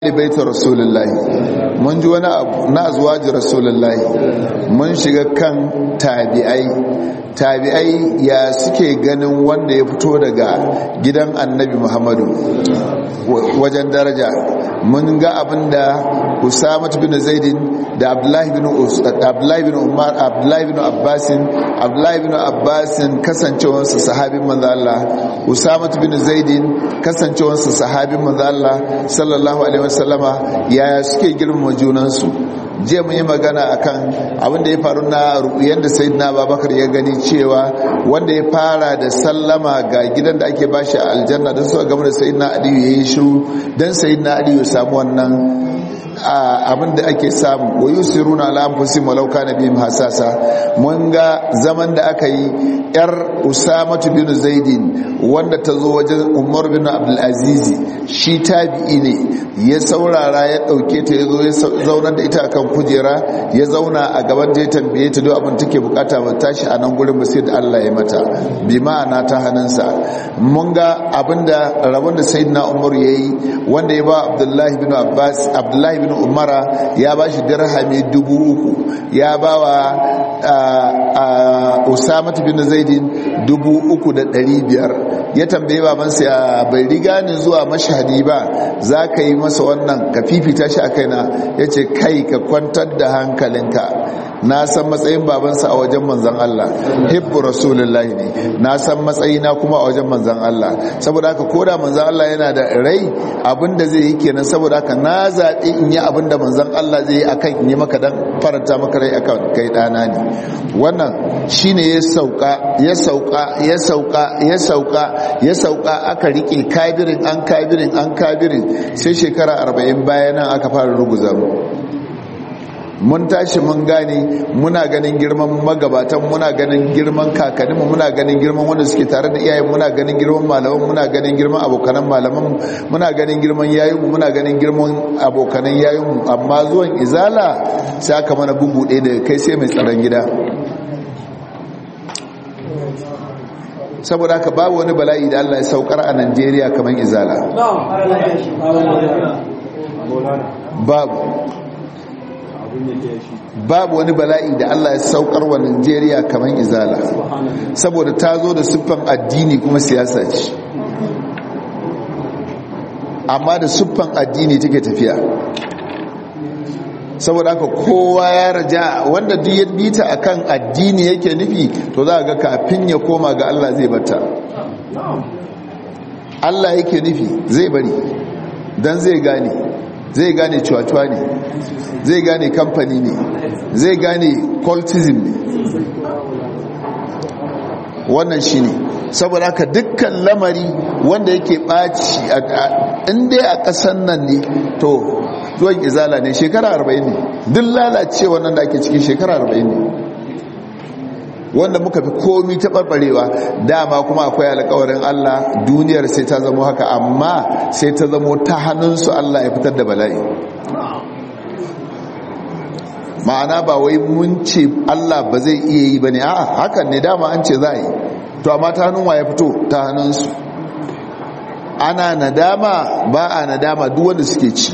baita rasulullahi mun ji wani abu na azwaji rasulullahi mun shiga kan tabi'ai tabi'ai ya suke ganin wanda ya fito daga gidan annabi muhammadu wajen daraja mun ga abinda usamat bin zaidin da abdullahi bin abdullahi bin umar abdullahi bin abbasin abdullahi bin abbasin kasancewarsa sahabin manzo Allah usamat bin zaidin kasancewarsa sahabin manzo Allah sallallahu alaihi wasallama yaya suke girmama junansu jiya mun yi magana akan abin da ya faru na yadda sayyidina babakar ya gani cewa wanda ya fara da sallama ga gidan da ake bashi a aljanna don suka gama da sayyidina aliyu ya yi shiru don sayyidina aliyu ya samu wannan abin da ake samu wa yusiruna ala anfusihim walau kana bihim hasasa mun ga zaman da aka yi yar usamatu bin zaidin wanda ta zo wajen umar bin abdul aziz shi tabi'i ne ya saurara ya dauke ta ya zo ya zaunar da ita akan kujera ya zauna a gaban da ya tambaye ta duk abin take bukata ba tashi a nan gurin ba sai da Allah ya mata bi ma'ana ta hannunsa mun ga abinda rabon da sayyidina umar yayi wanda ya ba abdullahi bin abbas abdullahi bin umara ya ba shi dirhami dubu uku ya ba wa usamat bin zaidin dubu uku da dari biyar ya tambaye babansa ya bai riga ni zuwa mashahadi ba za ka yi masa wannan ka fifita shi a kaina ya ce kai ka kwantar da hankalinka na san matsayin babansa a wajen manzan Allah hibbu rasulullahi ne na san matsayina kuma a wajen manzan Allah saboda haka koda manzan Allah yana da rai abinda zai yi kenan saboda haka na zaɓi in yi abinda manzan Allah zai yi akan in yi maka dan faranta maka rai akan kai ɗana ne wannan shine ya sauka ya sauka ya sauka ya sauka ya sauka aka rike kabirin an kabirin an kabirin sai shekara 40 bayan nan aka fara ruguza mu mun tashi mun gane muna ganin girman magabatan muna ganin girman kakanninmu muna ganin girman wanda suke tare da iyayen muna ganin girman malaman muna ganin girman abokanan malaman muna ganin girman yayinmu muna ganin girman abokanan yayinmu amma zuwan izala sai aka mana bugu ɗaya daga kai sai mai tsaron gida saboda haka babu wani bala'i da Allah ya saukar a Najeriya kamar izala babu babu wani bala'i da Allah ya saukar wa Najeriya kamar izala saboda ta zo da siffan addini kuma siyasa ce amma da siffan addini take tafiya saboda haka kowa ya raja wanda duk ya bita akan addini yake nufi to za ga kafin ya koma ga Allah zai bata Allah yake nufi zai bari dan zai gane zai gane cuwa-cuwa ne zai gane kamfani ne zai gane cultism ne wannan shi ne saboda haka dukkan lamari wanda yake ɓaci inda a ƙasan nan ne to zuwan izala ne shekara 40 ne duk lalace wannan da ake cikin shekara 40 ne wanda muka fi komi taɓarɓarewa dama kuma akwai alkawarin Allah duniyar sai ta zamo haka amma sai ta zamo ta hannunsu Allah ya fitar da bala'i ma'ana ba wai mun ce Allah ba zai iya yi ba ne a hakan ne dama an ce za a yi to amma ta hannun wa ya fito ta hannunsu ana nadama ba a nadama duk wanda suke ci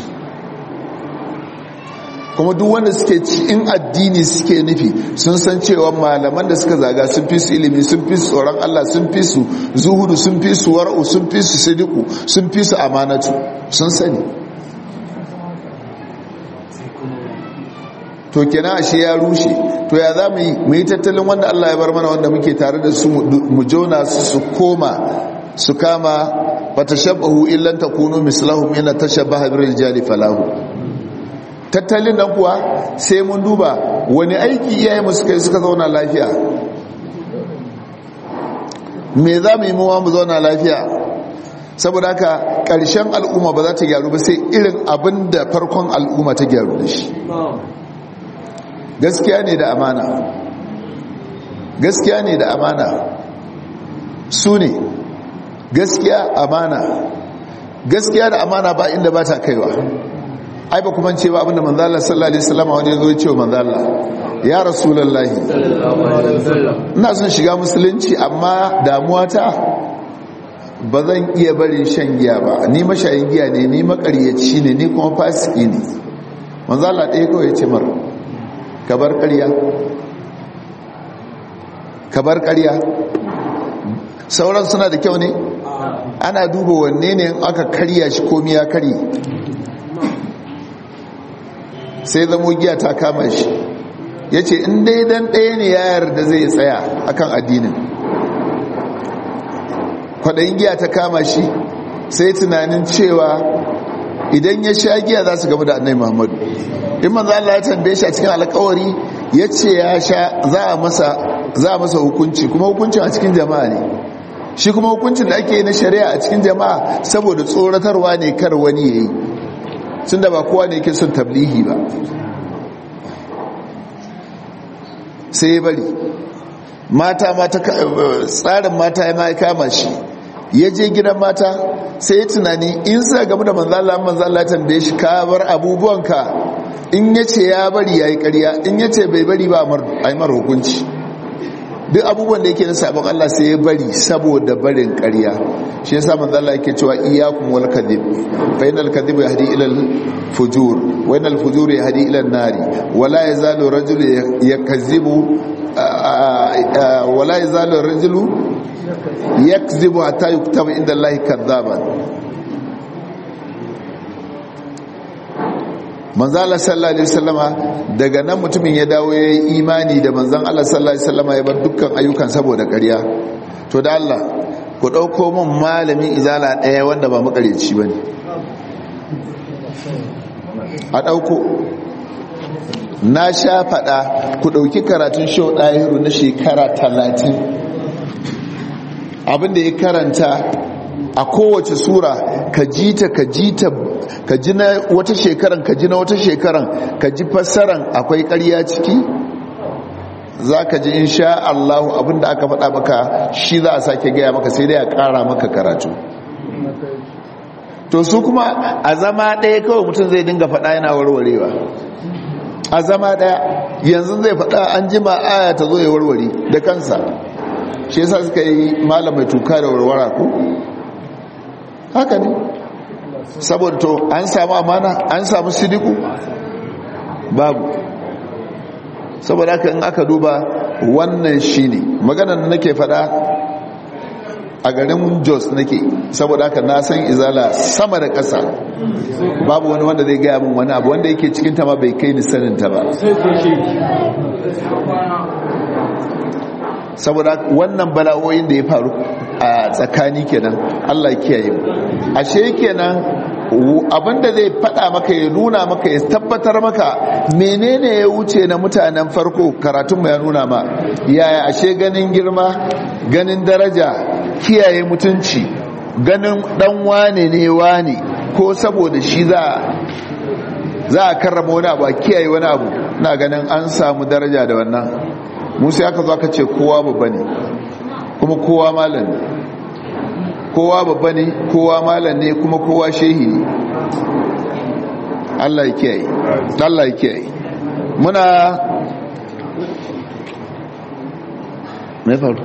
kuma duk wanda suke ci in addini suke nufi sun san cewa malaman da suka zaga sun fi su ilimi sun fi su tsoron Allah sun fi su zuhudu sun fi su war'u sun fi su sidiku sun fi su amanatu sun sani to kenan ashe ya rushe to ya za mu yi mu yi tattalin wanda Allah ya bar mana wanda muke tare da su mu jona su su koma su kama fatashabbahu illan takunu mislahum ina tashabbaha bil rijali falahu tattalin nan kuwa sai mun duba wani aiki iyaye mu suka yi suka zauna lafiya me za mu yi muwa mu zauna lafiya saboda haka ƙarshen al'umma ba za ta gyaru ba sai irin abin da farkon al'umma ta gyaru da shi gaskiya ne da amana gaskiya ne da amana su ne gaskiya amana gaskiya da amana ba inda ba ta kaiwa ai ba kuma ce ba abinda manzala sallallahu alaihi wasallam wani ya zo ya ce wa manzala ya rasulullahi ina son shiga musulunci amma damuwa ta ba zan iya barin shan giya ba ni mashayin giya ne ni makaryaci ne ni kuma fasiki ne manzo Allah ɗaya kawai ce mar ka bar ƙarya ka bar ƙarya sauran suna da kyau ne ana duba wanne ne aka karya shi komi ya karye sai zamo giya ta kama shi ya ce in dai dan ɗaya ne ya yarda zai tsaya akan addinin kwaɗayin giya ta kama shi sai tunanin cewa idan ya sha giya za su gaba da annai muhammadu in manzo Allah ya tambaye shi a cikin alkawari ya ce ya sha za a masa hukunci kuma hukuncin a cikin jama'a ne shi kuma hukuncin da ake yi na shari'a a cikin jama'a saboda tsoratarwa ne kar wani ya yi sun da ba kowa ne ke son tablihi ba sai ya bari mata mata tsarin mata ya kama shi ya je gidan mata sai ya tunani in sa gamu da manzala manzala tambaye shi ka bar abubuwanka in ya ce ya bari ya yi karya in ya ce bai bari ba a yi mara hukunci duk abubuwan da yake na sabon Allah sai ya bari saboda barin karya shi yasa manzo Allah yake cewa iyyakum wal kadhib fa innal kadhiba yahdi ila al fujur wa innal fujur yahdi ila an nari wa la yazalu rajulu yakzibu wa la yazalu rajulu yakzibu hatta yuktaba inda Allah kadhaban manzo Allah sallallahu alaihi wasallama daga nan mutumin ya dawo ya yi imani da manzon Allah sallallahu alaihi wasallama ya bar dukkan ayyukan saboda ƙarya to da Allah ku dauko min malamin izala daya wanda ba makareci bane a dauko na sha fada ku dauki karatun show dahiru na shekara 30 abinda ya karanta a kowace sura ka ji ta ka ji ta ka ji na wata shekaran ka ji na wata shekaran ka ji fassaran akwai ƙarya ciki za ka ji insha Allahu abinda aka faɗa maka shi za a sake gaya maka sai dai a ƙara maka karatu to su kuma a zama ɗaya kawai mutum zai dinga faɗa yana warwarewa a zama ɗaya yanzu zai faɗa an jima aya ta zo ya warware da kansa shi yasa suka yi malamai tuka da warwara ko haka ne saboda to an samu amana an samu sidiku babu saboda haka in aka duba wannan shine maganar da nake fada a garin jos nake saboda haka na san izala sama da ƙasa babu wani wanda zai gaya min wani abu wanda yake cikin ta ma bai kai ni sanin ta ba saboda wannan bala'o'in da ya faru a tsakani kenan Allah kiyaye mu ashe kenan abinda zai fada maka ya nuna maka ya tabbatar maka menene ya wuce na mutanen farko karatun mu ya nuna ma yaya ashe ganin girma ganin daraja kiyaye mutunci ganin dan wane ne wane ko saboda shi za za a karrama wani abu a kiyaye wani abu na ganin an samu daraja da wannan musa aka zo aka ce kowa babba ne kuma kowa malam ne kowa babba ne kowa malam ne kuma kowa shehi ne Allah ya kiyaye Allah ya kiyaye muna mai faru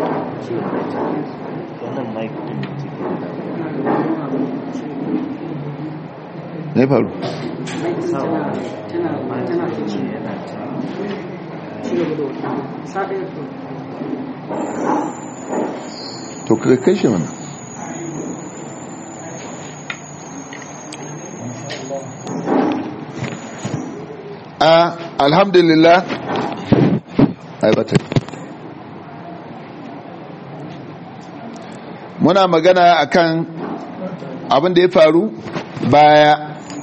mai faru to ka kashe mana a alhamdulillah aibata muna magana akan abin da ya faru baya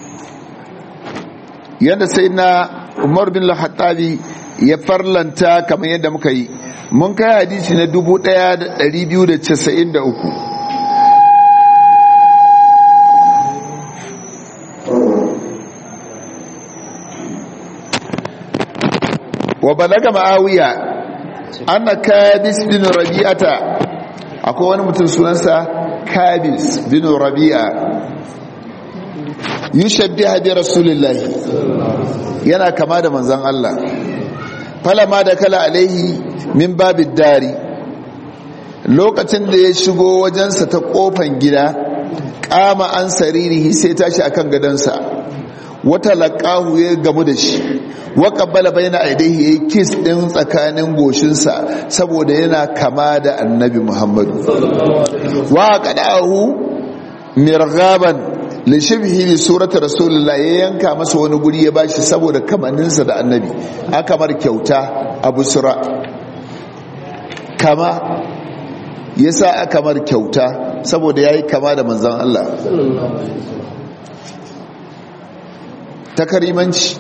yadda sai na umar bin lahattabi ya farlanta kamar yadda muka yi mun kai hadisi na 1293 wa balaga ma'awiya anna kabis bin rabi'ata akwai wani mutum sunansa kabis bin rabi'a yushabbiha bi rasulillahi yana kama da manzon Allah falama da kala alaihi min babid dari lokacin da ya shigo wajensa ta kofan gida kama an saririhi sai tashi akan gadansa wata laƙahu ya gamu da shi wa ƙabbala bai na aidaihi ya yi kis ɗin tsakanin goshinsa saboda yana kama da annabi muhammadu wa ƙaɗahu mirgaban lishibhi bi surata rasulullah ya yanka masa wani guri ya bashi saboda kamaninsa da annabi aka mar kyauta a busra kama yasa aka mar kyauta saboda yayi kama da manzon Allah takarimanci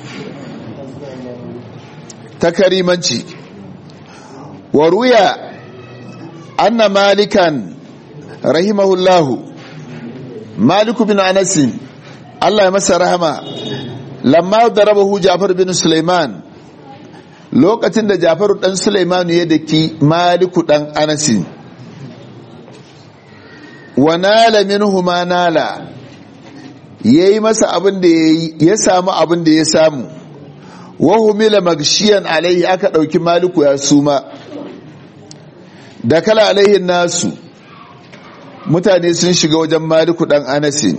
takarimanci wa ruya anna malikan rahimahullahu maliku bin anasin Allah ya masa rahama lamma darabahu Ja'far bin Sulaiman lokacin da Ja'far dan Sulaiman ya daki maliku dan anasin wa nala minhu ma nala yayi masa abin da yayi ya samu abin da ya samu wa humila magshiyan alaihi aka dauki maliku ya suma da kala alaihi nasu mutane sun shiga wajen maliku dan anasin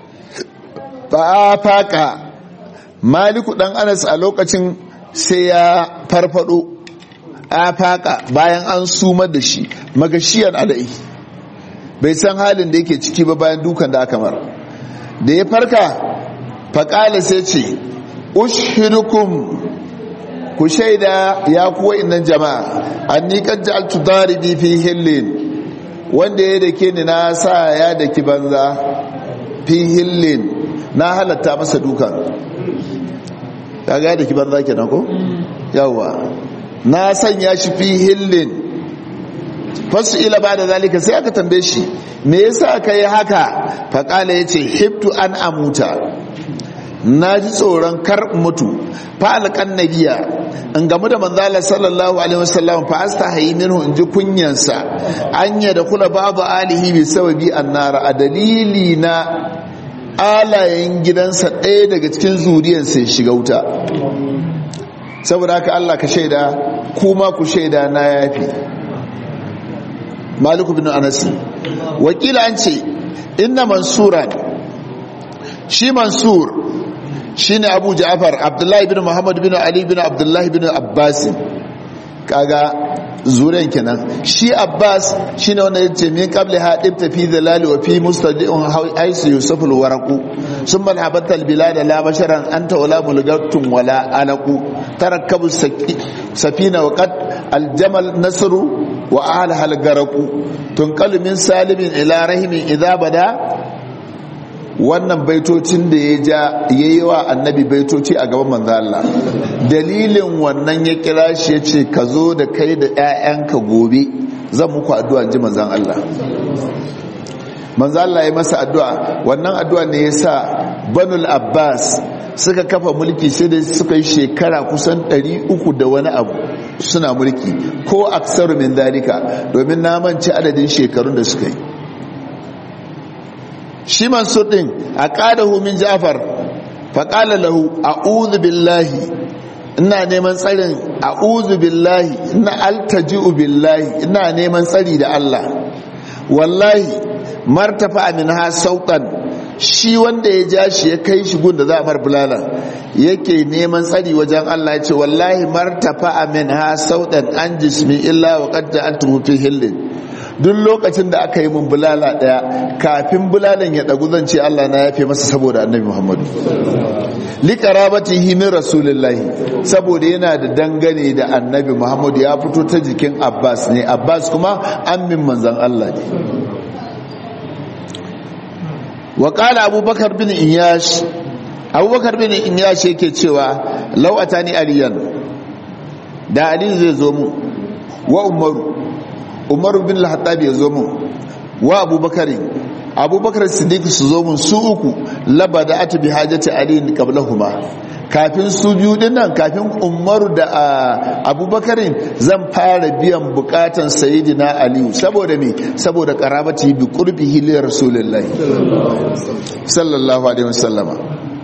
ba faka maliku dan anas a lokacin sai ya farfado a faka bayan an sumar da shi magashiyan alai bai san halin da yake ciki ba bayan dukan da aka mar da ya farka faƙala sai ce ushidukum ku shaida ya kuwa innan jama'a an ni kan ja'altu daribi fi hillin wanda ya dake ni na sa ya daki banza fi hillin na halatta masa dukan kaga ya daki banza kenan ko yawa na sanya shi fi hillin fasu ila ba da zalika sai aka tambaye shi me yasa ka yi haka faƙala ya ce hibtu an amuta na ji tsoron kar mutu fa'alƙan nabiya in gamu da manzala sallallahu alaihi wasallam fa astahi minhu in ji kunyansa anya da kula babu alihi bi sababi annara a dalili na alayen gidansa ɗaya daga cikin zuriyarsa ya shiga wuta saboda haka Allah ka shaida kuma ku shaida na yafi maliku bin anas wakila an ce inna mansuran shi mansur shine abu ja'far abdullahi bin muhammad bin ali bin abdullahi bin abbas kaga zuren kenan shi abbas shine wanda yace min qabli hadib tafi dalali wa fi mustadi'un aisu yusuf alwaraqu summa habatal bilad la basharan anta wala mulgatun wala alaqu tarakkabu safina wa qad aljamal nasru wa ahliha algaraqu tunqalu min salimin ila rahimin idha bada wannan baitocin da ya ja ya yi wa annabi baitoci a gaban manzo Allah dalilin wannan ya kira shi ya ce ka zo da kai da 'ya'yanka gobe zan muku addu'a ji manzan Allah manzo Allah ya masa addu'a wannan addu'a ne ya sa banul abbas suka kafa mulki sai da suka yi shekara kusan 300 da wani abu suna mulki ko aksaru min dalika domin na manci adadin shekarun da suka yi shi mansur din a ƙadahu min jafar faƙala lahu a'udhu billahi ina neman tsarin a'udhu billahi ina altaji'u billahi ina neman tsari da Allah wallahi martafa min ha sautan shi wanda ya ja shi ya kai shi gun da za a mar bulala yake neman tsari wajen Allah ya ce wallahi martafa min ha sautan an jismi illa wa qad antum fi hillin duk lokacin da aka yi mun bulala daya kafin bulalan ya dagu zan ce Allah na yafe masa saboda annabi Muhammadu li qarabatihi min rasulillahi saboda yana da dangane da annabi Muhammadu ya fito ta jikin Abbas ne Abbas kuma ammin manzon Allah ne wa qala Abubakar bin Iyash Abubakar bin Iyash yake cewa law atani aliyan da Ali zai zo mu wa Umaru umaru bin al-hattab ya zo mun wa abubakar abubakar siddiq su zo mun su uku labada atu bi hajati ali qablahuma kafin su biyu dinnan kafin umaru da abubakar zan fara biyan bukatan sayyidina ali saboda me saboda qarabati bi qurbihi li rasulillahi sallallahu alaihi wasallama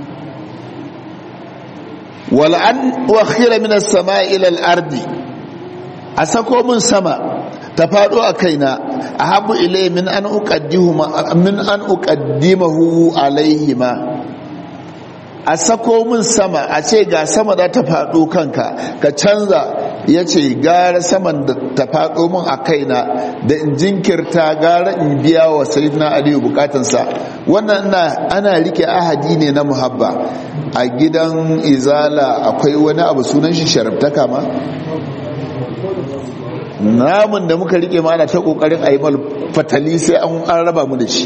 wal an wa khira min as-sama'i ila al-ardi a sako mun sama ta faɗo a kaina a habu ilai min an uƙaddimahu alaihima a sako min sama a ce ga sama za ta faɗo kanka ka canza ya ce gara saman da ta faɗo min a kaina da in jinkirta gara in biya wa sayidina aliyu bukatansa wannan ana rike ahadi ne na muhabba a gidan izala akwai wani abu sunan shi sharabtaka ma namun da muka rike mana ta kokarin a yi mal fatali sai an raba mu da shi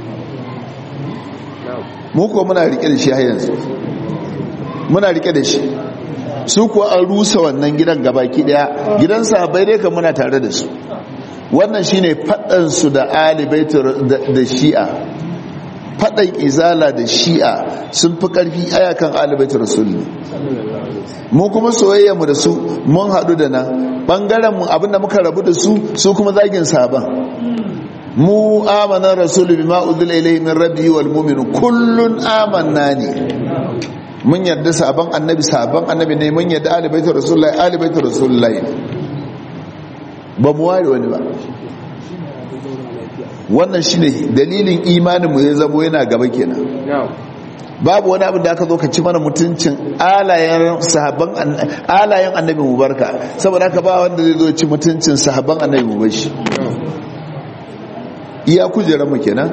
mu kuwa muna rike da shi har yanzu muna rike da shi su kuwa an rusa wannan gidan gabaki daya gidan sahabbai dai kan muna tare da su wannan shine fadan su da alibaitu da shi'a fadan izala da shi'a sun fi karfi ayakan alibaitu rasulullah mu kuma soyayya mu da su mun hadu da nan bangaren mu abinda muka rabu da su su kuma zagin sahaban mu amana rasulu bima udila ilayhi min rabbihi wal mu'minu kullun amanna ne mun yarda sabon annabi sabon annabi ne mun yarda ali baitu rasulullahi ali baitu rasulullahi ba mu ware wani ba wannan shine dalilin imanin mu ya zamo yana gaba kenan babu wani abin da aka zo ka ci mana mutuncin alayen sahabban alayen annabi mu barka saboda haka ba wanda zai zo ci mutuncin sahabban annabi mu bashi iya kujerar mu kenan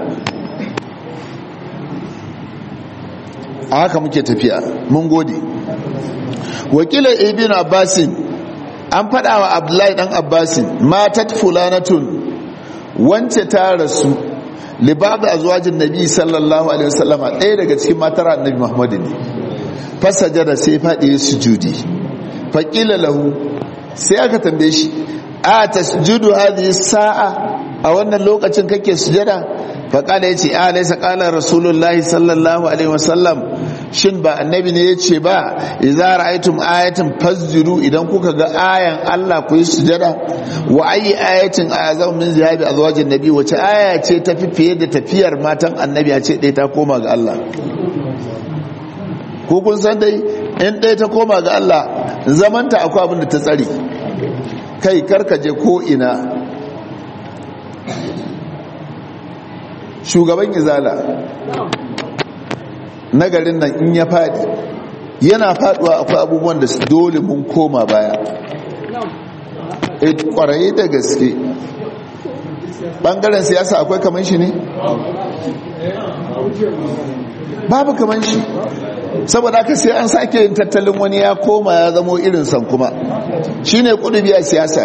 a haka muke tafiya mun gode wakilar ibn abbasin an faɗa wa abdullahi dan abbasin matat fulanatun wance ta rasu libaba azwajin nabi sallallahu alaihi wasallama ɗaya daga cikin matar annabi muhammadu ne fasajada sai faɗi sujudi faƙila lahu sai aka tambaye shi a tasjudu hadhihi sa'a a wannan lokacin kake sujada faƙala ya ce a laisa ƙala rasulullahi sallallahu alaihi wasallam shin ba annabi ne ya ce ba idza ra'aytum ayatan fasjudu idan kuka ga ayan Allah ku yi sujada wa ayi ayatin azam min zihabi azwajin nabi wace aya ce ta fi fiye da tafiyar matan annabi a ce ɗaya ta koma ga Allah ko kun san dai in ɗaya ta koma ga Allah zamanta akwai abin da ta tsare kai karkaje ko ina shugaban izala na garin nan in ya fadi yana faduwa akwai abubuwan da dole mun koma baya kwaraye da gaske bangaren siyasa akwai kaman shi ne babu kaman shi saboda haka sai an sake yin tattalin wani ya koma ya zamo irin san kuma shine kudubi a siyasa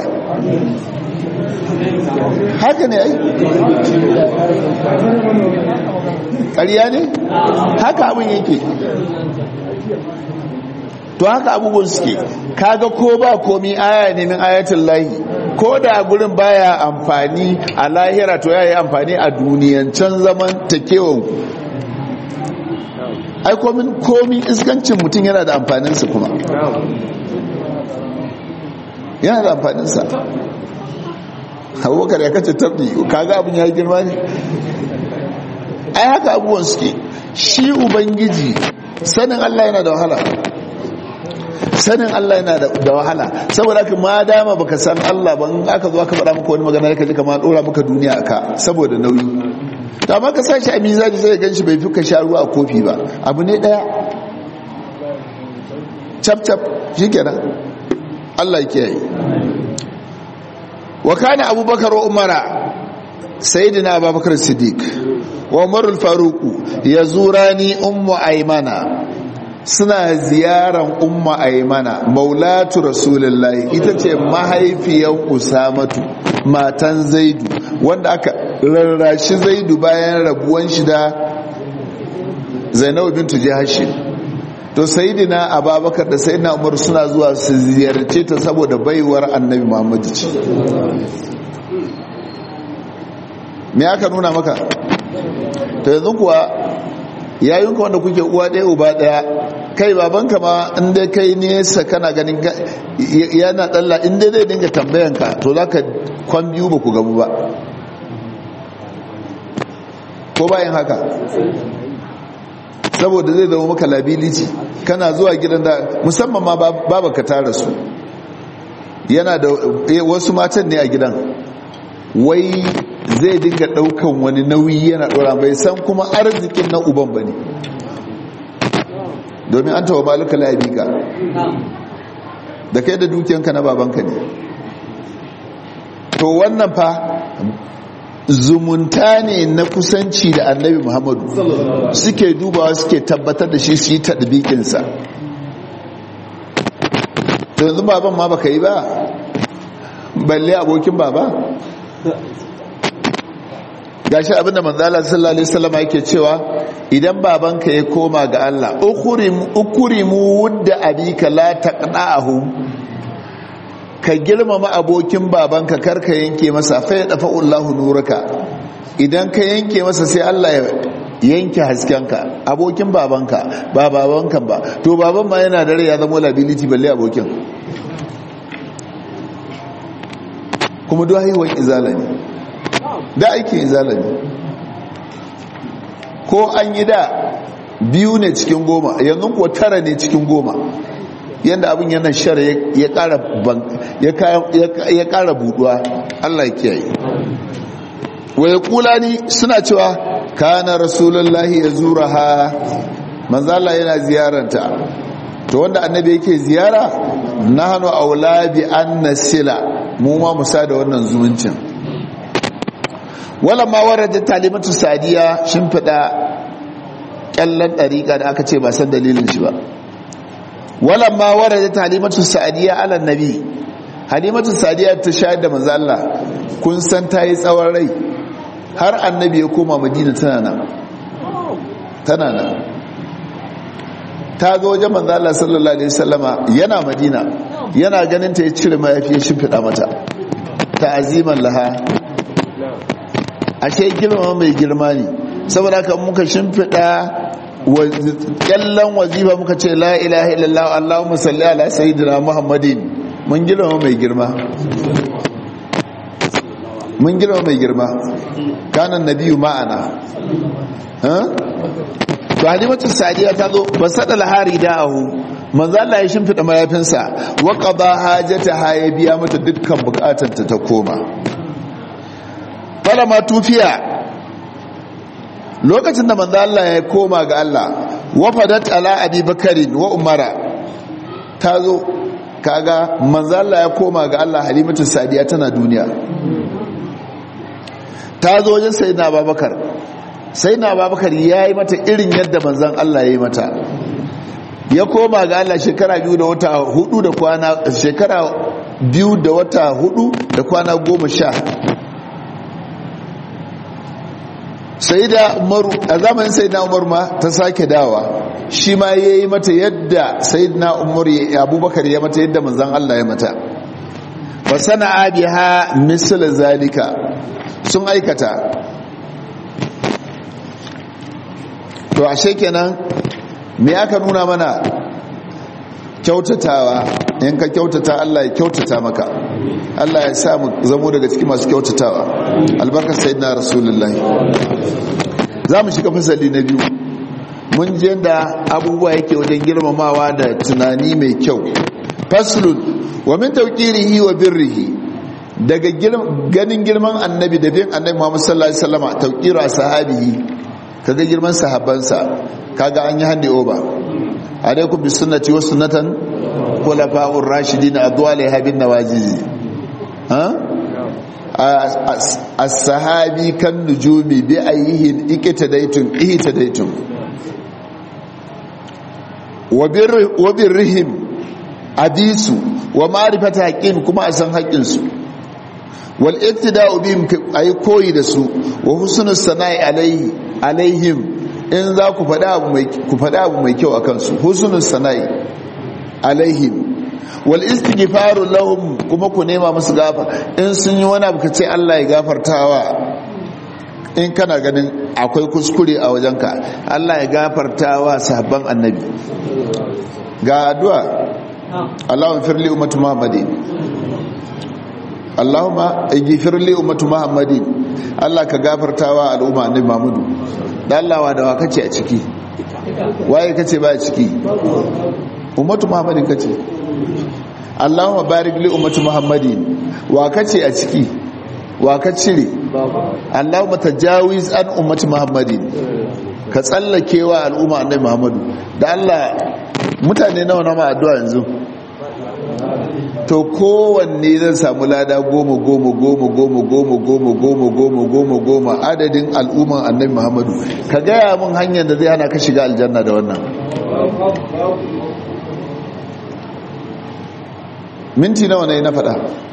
haka ne ai ƙarya ne haka abin yake to haka abubuwan suke kaga ko ba komi aya ne min ayatul lahi ko da gurin baya amfani a lahira to yayi amfani a duniyancan zaman takewan ai komin komi iskancin mutum yana da amfaninsa kuma yana da amfaninsa abubakar ya kace tabbi kaga abin ya girma ne ai haka abubuwan suke shi ubangiji sanin Allah yana da wahala sanin Allah yana da wahala saboda haka ma dama baka san Allah ban aka zo aka faɗa maka wani magana ka ji kamar dora maka duniya aka saboda nauyi to amma ka sashi a mizani sai ganshi bai fi ka sha ruwa a kofi ba abu ne daya cap cap shikenan Allah ya kiyaye wa kana abubakar wa umara sayyidina abubakar siddiq wa umar al-faruq yazurani ummu aymana suna ziyaran ummu aymana maulatu rasulullahi ita ce mahaifiyar usamatu matan zaidu wanda aka rarrashi zaidu bayan rabuwan shi da zainabu bintu jahashi to sayidina ababakar da sayidina umar suna zuwa su ziyarce ta saboda baiwar annabi muhammadu ce me aka nuna maka to yanzu kuwa yayinka wanda kuke uwa ɗaya uba ɗaya kai babanka ma inda kai nesa kana ganin yana ɗalla inda zai dinga tambayanka to za ka kwan biyu ba ku gabu ba ko bayan haka saboda zai zama maka labilici kana zuwa gidan da musamman ma babaka tara su yana da wasu matan ne a gidan wai zai dinga daukan wani nauyi yana dora bai san kuma arzikin na uban bane domin an tawa malika labika da kai da dukiyanka na babanka ne to wannan fa zumunta ne na kusanci da annabi muhammadu suke dubawa suke tabbatar da shi su yi taɗibikinsa to yanzu baban ma baka yi ba balle abokin baba gashi abinda manzala sallallahu alaihi wasallam yake cewa idan babanka ya koma ga Allah ukurimu wudda abika la taqna'ahu ka girmama abokin babanka karka yanke masa fa ya dafa Allahu nuraka idan ka yanke masa sai Allah ya yanke haskenka abokin babanka ba babanka ba to baban ma yana da rai ya zama liability balle abokin kuma duk haihuwar izala ne da aikin izala ne ko an yi da biyu ne cikin goma yanzu kuwa tara ne cikin goma yadda abin yana shara ya kara buduwa allah ya kiyaye waya kula ni suna cewa kana rasulullahi ya zura ha manzala yana ziyaranta to wanda annabi yake ziyara na hannu aula bi an nasila mu ma musa da wannan zumuncin wala ma warada talimatu sadiya shin fada kyallan dariqa da aka ce ba san dalilin shi ba wala ma warada talimatu sadiya ala nabi halimatu sadiya ta shayar da manzo Allah kun san tayi tsawon rai har annabi ya koma madina tana nan tana nan ta zo wajen manzo Allah sallallahu alaihi wasallama yana madina yana ganin ta ya cire mayafi ya shimfida mata ta'aziman laha ashe girma mai girma ne saboda haka muka shimfiɗa kyallon wazifa muka ce la ilaha illallah allahumma salli ala sayyidina muhammadin mun girma mai girma mun girma mai girma kanan nabiyu ma'ana to halimatu sadiya ta zo ba sada lahari da'ahu manzo Allah ya shimfida mayafinsa wa qada hajataha ya biya mata dukkan bukatarta ta koma falama tufiya lokacin da manzo Allah ya koma ga Allah wafadat ala abi bakari wa umara tazo kaga manzo Allah ya koma ga Allah halimatu sadiya tana duniya tazo wajen sayyidina abubakar sayyidina abubakar yayi mata irin yadda manzon Allah yayi mata ya koma ga Allah shekara biyu da wata hudu da kwana shekara biyu da wata hudu da kwana goma sha sai da umaru a zamanin sai na umar ma ta sake dawa shi ma ya yi mata yadda sai na umar abubakar ya mata yadda manzan Allah ya mata ba sana abiha misal zalika sun aikata to ashe kenan me aka nuna mana kyautatawa in ka kyautata Allah ya kyautata maka Allah ya sa mu zamo daga cikin masu kyautatawa albarkar sayyidina rasulullahi za mu shiga fasali na biyu mun je da abubuwa yake wajen girmamawa da tunani mai kyau faslun wa min tawqirihi wa birrihi daga ganin girman annabi da bin annabi Muhammad sallallahu alaihi wasallam tawqiru sahabihi kaga girman sahabbansa kaga an yi hande over alaikum bi sunnati wa sunnatan khulafa'ur rashidin adwali habin nawajizi ha as-sahabi kan nujumi bi ayyihin ikitadaitum ihtadaitum wa birrihim abisu wa ma'rifata haqqin kuma a san haƙƙin su wal iktida'u bihim ay koyi da su wa husnus sana'i alaihi alaihim in za ku faɗa abu mai ku faɗa abu mai kyau akan su husnus sana'i alaihim wal istighfaru lahum kuma ku nema musu gafa in sun yi wani abu kace Allah ya gafartawa in kana ganin akwai kuskure a wajenka Allah ya gafartawa sahabban annabi ga addu'a Allahumma firli ummatu Muhammadin Allahumma ighfir li ummatu Muhammadin Allah ka gafartawa al'umma annabi Muhammadu dan Allah wa da wa kace a ciki waye kace ba a ciki ummatu Muhammadin kace Allahumma barik li ummati Muhammadin wa kace a ciki wa ka cire Allahumma tajawiz an ummati Muhammadin ka tsallake wa al'umma annabi Muhammadu da Allah mutane nawa na ma addu'a yanzu to kowanne zan samu lada goma goma goma goma goma goma goma goma goma goma adadin al'umman annabi Muhammadu ka gaya mun hanyar da zai hana ka shiga aljanna da wannan minti nawa ne na faɗa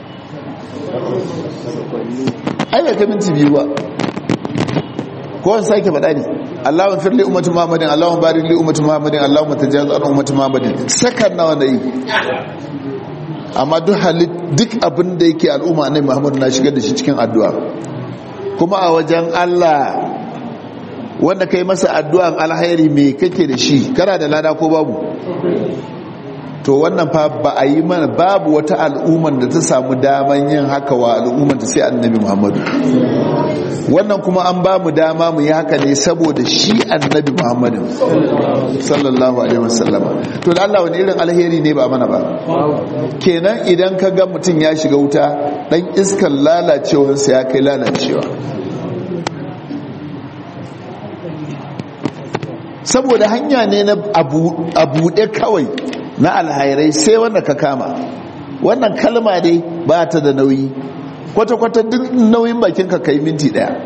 ai bai ka minti biyu ba ko wani sake faɗa ne Allahun firli ummatu Muhammadin Allahun barik li ummatu Muhammadin Allahun matajaz an ummatu Muhammadin sakan nawa na yi amma duk halit duk abin da yake al'umma ne Muhammadu na shigar da shi cikin addu'a kuma a wajen Allah wanda kai masa addu'an alhairi me kake da shi kana da lada ko babu to wannan fa ba a yi mana babu wata al'umman da ta samu daman yin haka wa al'umman ta sai annabi muhammadu wannan kuma an ba mu dama mu yi haka ne saboda shi annabi muhammadu sallallahu alaihi wasallama to da Allah wani irin alheri ne ba mana ba kenan idan ka ga mutum ya shiga wuta dan iskan lalacewarsa ya kai lalacewa saboda hanya ne na abuɗe kawai na alhairai sai wanda ka kama wannan kalma dai ba ta da nauyi kwata-kwata duk nauyin bakin ka kai minti daya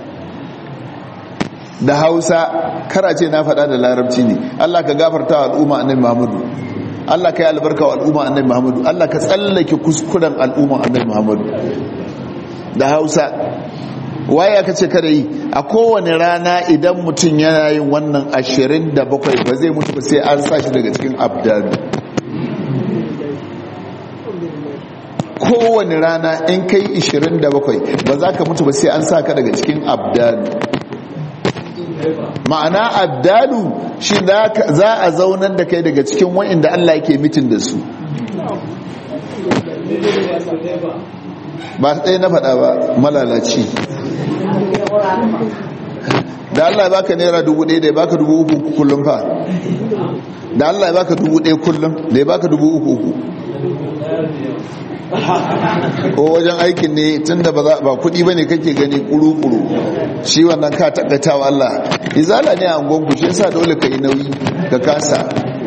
da hausa karace na faɗa da larabci ne allah ka gafarta wa al'umma annabi muhammadu allah ka yi albarka wa al'umma annabi muhammadu allah ka tsallake kuskuren al'umma annabi muhammadu da hausa waye aka ce kada yi a kowane rana idan mutum yana yin wannan ashirin da bakwai ba zai mutu ba sai an sa shi daga cikin abdanu kowane rana in kai 27 ba za ka mutu ba sai an sa ka daga cikin abdalu ma'ana abdalu shi za a zaunar da kai daga cikin wa'inda Allah yake mitin da su ba ɗaya na faɗa ba malalaci da Allah ya baka naira dubu ɗaya da ya baka dubu uku kullum fa da Allah ya baka dubu ɗaya kullum da ya baka dubu uku uku ko wajen aikin ne tun da ba kudi ba ne kake gani kuru-kuru shi wannan ka taɓata wa Allah izala ne a angonku shi yasa dole ka yi nauyi ka kasa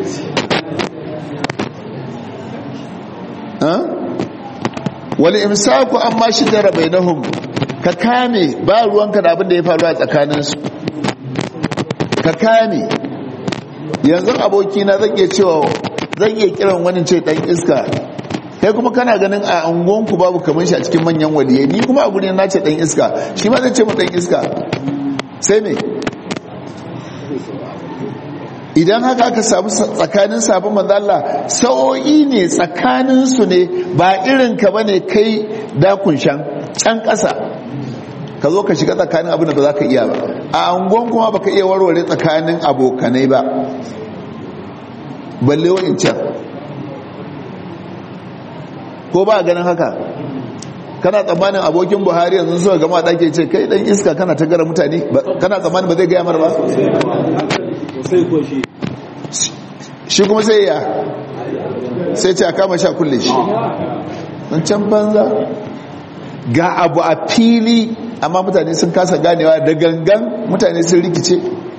wani imsaku an ma shi jara bai nahun ka kame ba ruwanka da abin da ya faru a tsakaninsu ka kame yanzu abokina zan iya cewa zan iya kiran wani ce dan iska kai kuma kana ganin a unguwanku babu kamar shi a cikin manyan waliyai ni kuma a guri na ce dan iska shi ma zai ce mu dan iska sai me idan haka aka samu tsakanin sabon manzo Allah sa'o'i ne tsakanin su ne ba irin ka bane kai dakun shan can ƙasa ka zo ka shiga tsakanin abin da ba za ka iya ba a unguwan kuma baka iya warware tsakanin abokanai ba balle wa'in can ko ba ganin haka kana tsammanin abokin buhari yanzu suka gama ɗake ce kai ɗan iska kana ta gara mutane kana tsammanin ba zai gaya mara ba shi kuma sai ya sai ce a kama sha kulle shi can banza ga abu a fili amma mutane sun kasa ganewa da gangan mutane sun rikice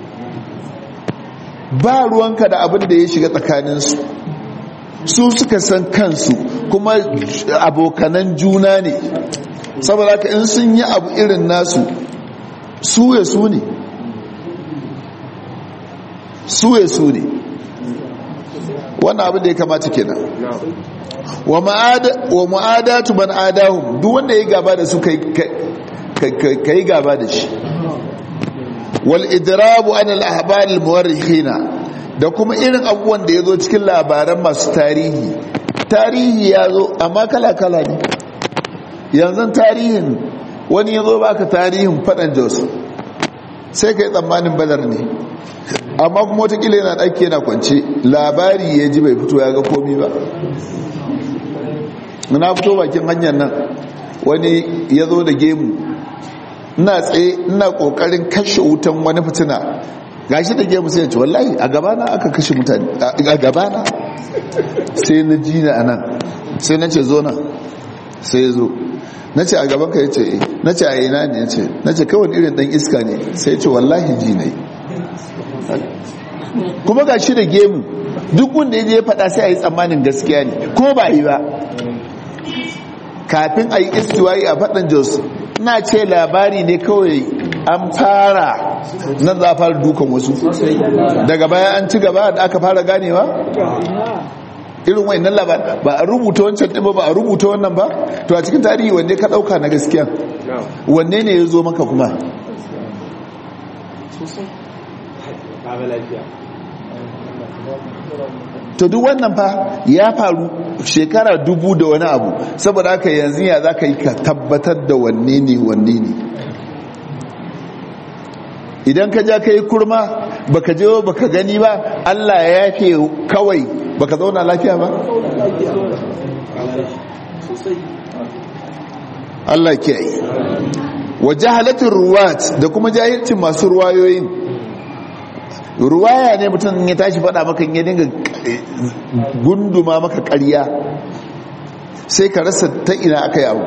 ba ruwanka da abin da ya shiga tsakaninsu su suka san kansu kuma abokanan juna ne saboda ka in sun yi abu irin nasu su ya su ne su ya su ne wannan abin da ya kamata kenan wa ma'adatu man adahum duk wanda ya gaba da su ka yi gaba da shi wal idrabu an al-ahbar al-muwarrikhina da kuma irin abubuwan da ya zo cikin labaran masu tarihi tarihi ya zo amma kala-kala ne yanzu tarihin wani ya zo baka tarihin faɗan jos sai ka yi tsammanin badar ne amma kuma watakila yana ɗaki yana kwance labari ya ji bai fito ya ga komi ba na fito bakin hanyar nan wani ya zo da gemu ina tsaye ina ƙoƙarin kashe wutan wani fitina gashi da gemu sai ya ce wallahi a gabana aka kashe mutane a gabana sai na ji na anan sai na ce zo nan sai ya zo na ce a gaban ka ya ce na ce a ina ne ya ce na ce kawai irin dan iska ne sai ce wallahi ji ne kuma ga shi da gemu duk wanda ya je ya faɗa sai a yi tsammanin gaskiya ne ko ba yi ba kafin a yi istiwayi a faɗin jos na ce labari ne kawai an fara nan za a fara dukan wasu daga baya an ci gaba da aka fara ganewa irin wani nan labar ba a rubuta wancan ɗin ba ba a rubuta wannan ba to a cikin tarihi wanne ka ɗauka na gaskiya wanne ne ya zo maka kuma to duk wannan fa ya faru shekara dubu da wani abu saboda haka yanzu ya za ka yi ka tabbatar da wanne ne wanne ne idan ka ja ka yi kurma baka je baka gani ba allah ya yafe kawai baka zauna lafiya ba allah ke yi wa jahalatin ruwat da kuma jahilcin masu ruwayoyin ruwaya ne mutum ya tashi faɗa maka ya dinga gunduma maka ƙarya sai ka rasa ta ina aka yi abu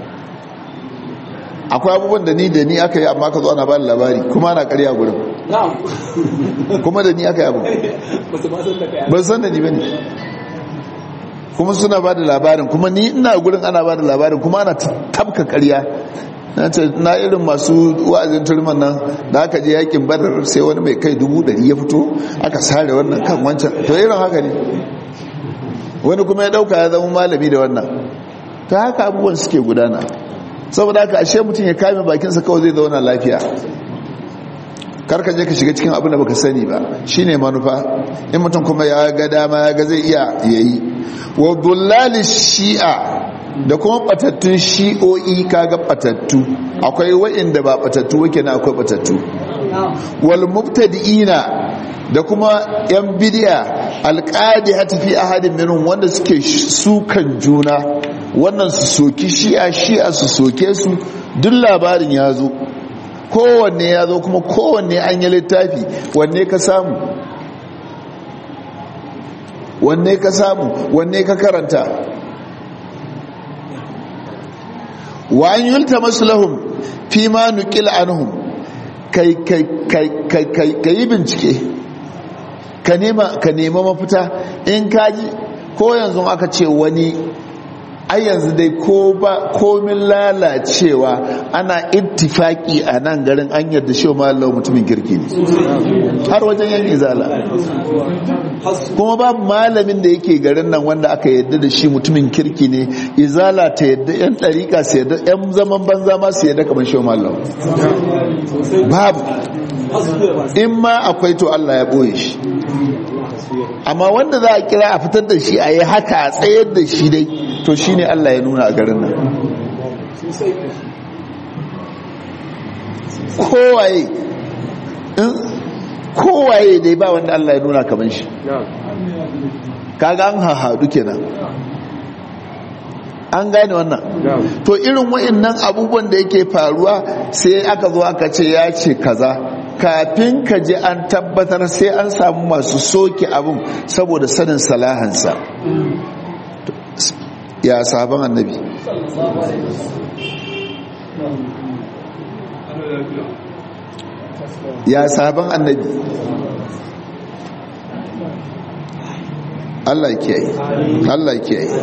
akwai abubuwan da ni da ni aka yi amma ka zo ana ba labari kuma ana ƙarya gurin kuma da ni aka yi abu ba san da ni ba ne kuma suna ba da labarin kuma ni ina gurin ana ba da labarin kuma ana tabka ƙarya na ce na irin masu wa'azin turman nan da aka je yakin badar sai wani mai kai dubu ɗari ya fito aka sare wannan kan wancan to irin haka ne wani kuma ya ɗauka ya zama malami da wannan ta haka abubuwan suke gudana saboda haka ashe mutum ya kame bakinsa kawai zai zauna lafiya karka je ka shiga cikin abin da baka sani ba shine manufa in mutum kuma ya ga dama ya ga zai iya yayi wa dullali shi'a da kuma batattun shi'o'i kaga batattu akwai wa'inda ba batattu wake na akwai batattu wal mubtadi'ina da kuma yan bidiya alqadi fi ahadin minhum wanda suke sukan juna wannan su soki shi'a shi'a su soke su duk labarin ya zo kowanne ya zo kuma kowanne an yi littafi wanne ka samu wanne ka samu wanne ka karanta wa an yulta masu lahum fi ma nukil anhum kai yi bincike ka nema mafita in kaji ko yanzu aka ce wani ai yanzu dai ko ba komin lalacewa ana ittifaki a nan garin an yadda shi ma Allah mutumin kirki ne har wajen yan izala kuma babu malamin da yake garin nan wanda aka yadda da shi mutumin kirki ne izala ta yadda yan ɗariƙa su yadda yan zaman banza ma su yadda kamar shi ma Allah babu in ma akwai to Allah ya ɓoye shi amma wanda za a kira a fitar da shi a yi haka a tsayar da shi dai to shi ne Allah ya nuna a garin nan kowaye kowaye dai ba wanda Allah ya nuna kamar shi kaga an hahadu kenan an gane wannan to irin wa'annan abubuwan da yake faruwa sai aka zo aka ce ya ce kaza kafin ka ji an tabbatar sai an samu masu soke abin saboda sanin salahansa ya sabon annabi ya sabon annabi Allah ke yi Allah ke yi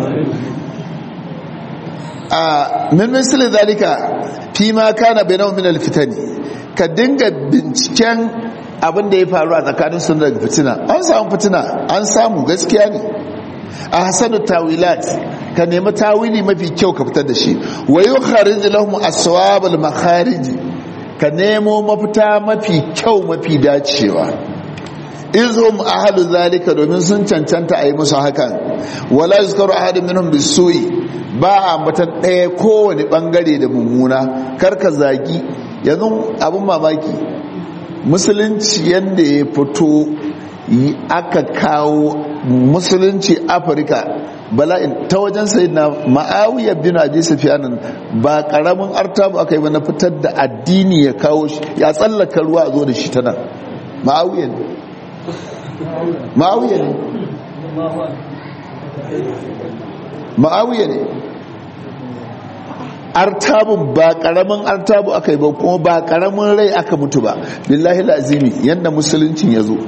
a min misali zalika fi ma kana bainahu min alfitani ka dinga binciken abin da ya faru a tsakanin sun daga fitina an samu fitina an samu gaskiya ne a hasanu tawilat ka nemi tawili mafi kyau ka fitar da shi wa yukharij lahum aswab al makharij ka nemo mafita mafi kyau mafi dacewa izhum ahlu zalika domin sun cancanta a yi musu hakan wala yuzkaru ahadun minhum bisu'i ba a matan ɗaya kowane ɓangare da mummuna karka zagi yanzu abin mamaki musulunci yadda ya fito aka kawo musulunci afirka bala'in ta wajen sai na ma'awiyar bin abi sufiyanin ba karamin artabu aka yi mana fitar da addini ya kawo shi ya tsallaka ruwa a zo da shi tana ma'awiyar ne ma'awiyar ne ma'awiyar ne artabun ba karamin artabu aka yi ba kuma ba karamin rai aka mutu ba billahi lazimi yadda musuluncin ya zo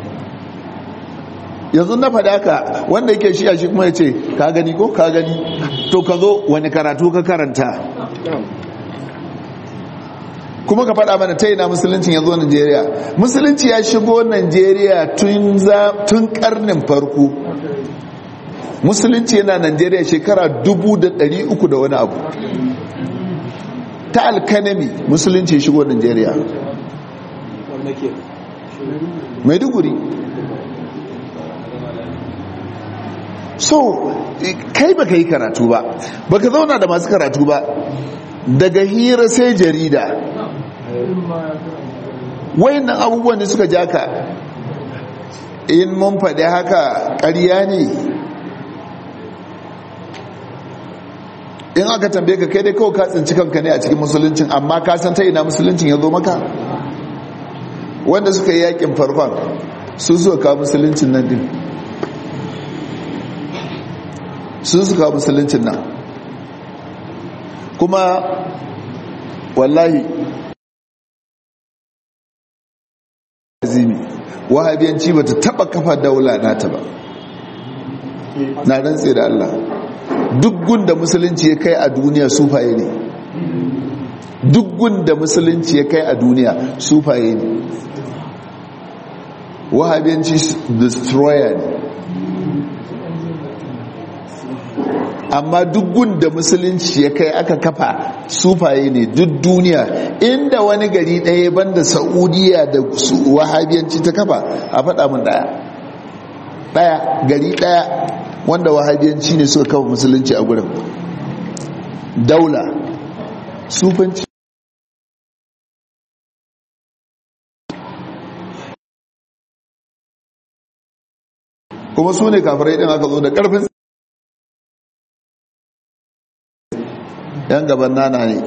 yanzu na faɗa ka wanda yake shi a shi kuma ya ce ka gani ko ka gani to ka zo wani karatu ka karanta kuma ka faɗa mana ta ina musuluncin ya zo Najeriya musulunci ya shigo Najeriya tun karnin farko musulunci yana Najeriya shekara dubu da ɗari uku da wani abu ta alkanami musulunci ya shigo Najeriya maiduguri so kai baka yi karatu ba baka zauna da masu karatu ba daga hira sai jarida wayannan abubuwan da suka jaka in mun faɗi haka ƙarya ne in aka tambaye ka kai dai kawai ka tsinci kanka ne a cikin musuluncin amma ka san ta ina musuluncin ya zo maka wanda suka yi yakin farkon su suka kawo musuluncin nan din sun suka kawo musuluncin nan kuma wallahi azimi wahabiyanci ba ta taba kafa daula nata ba na rantse da Allah duk gunda musulunci ya kai a duniya sufaye ne duk gunda musulunci ya kai a duniya sufaye ne wahabiyanci destroyer ne amma duk gunda musulunci ya kai aka kafa sufaye ne duk duniya inda wani gari ɗaya banda saudiya da wahabiyanci ta kafa a faɗa mun ɗaya ɗaya gari ɗaya wanda wahabiyanci ne suka kafa musulunci a gurin daula sufanci kuma su ne kafirai ɗin aka zo da ƙarfin yan gaban nana ne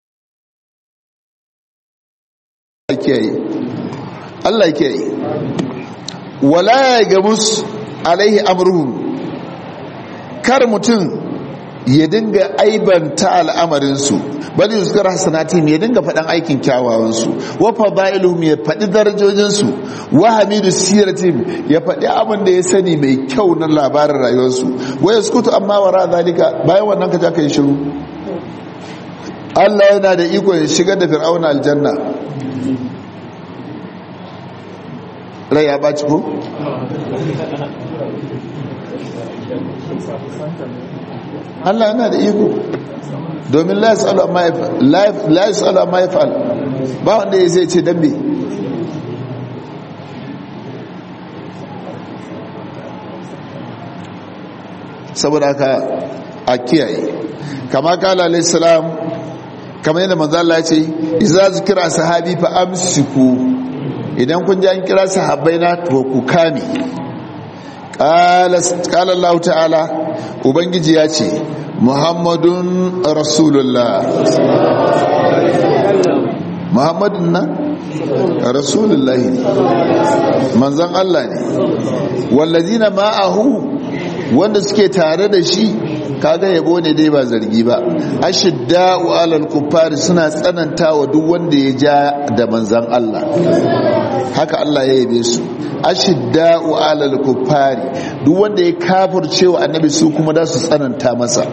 Allah kiyaye wala ya gamus alaihi amruhum kar mutum ya dinga aibanta al'amarinsu bali yuskar hasanatim ya dinga faɗan aikin kyawawansu wa fadailuhum ya faɗi darajojinsu wa hamidu siratim ya faɗi abin da ya sani mai kyau na labarin rayuwarsu wa yaskutu amma wara zalika bayan wannan ka ja ka yi shiru Allah yana da iko ya shigar da fir'auna aljanna rai ya baci ko? Allah yana da iko domin la yasalu amma yaf'al ba wanda ya zai ce dambe saboda haka a kiyaye kama kala alayhi salam kama yadda manzo Allah ya ce idza zikra sahabi fa amsiku idan kun ji an kira sahabbai na to ku kame qala qala Allah ta'ala ubangiji ya ce muhammadun rasulullah muhammadun na rasulullahi manzan Allah ne wallazina ma'ahu wanda suke tare da shi kaga yabo ne dai ba zargi ba ashidda'u alal kuffari suna tsananta wa duk wanda ya ja da manzan Allah haka Allah ya yabe su ashidda'u alal kuffari duk wanda ya kafirce wa annabi su kuma da su tsananta masa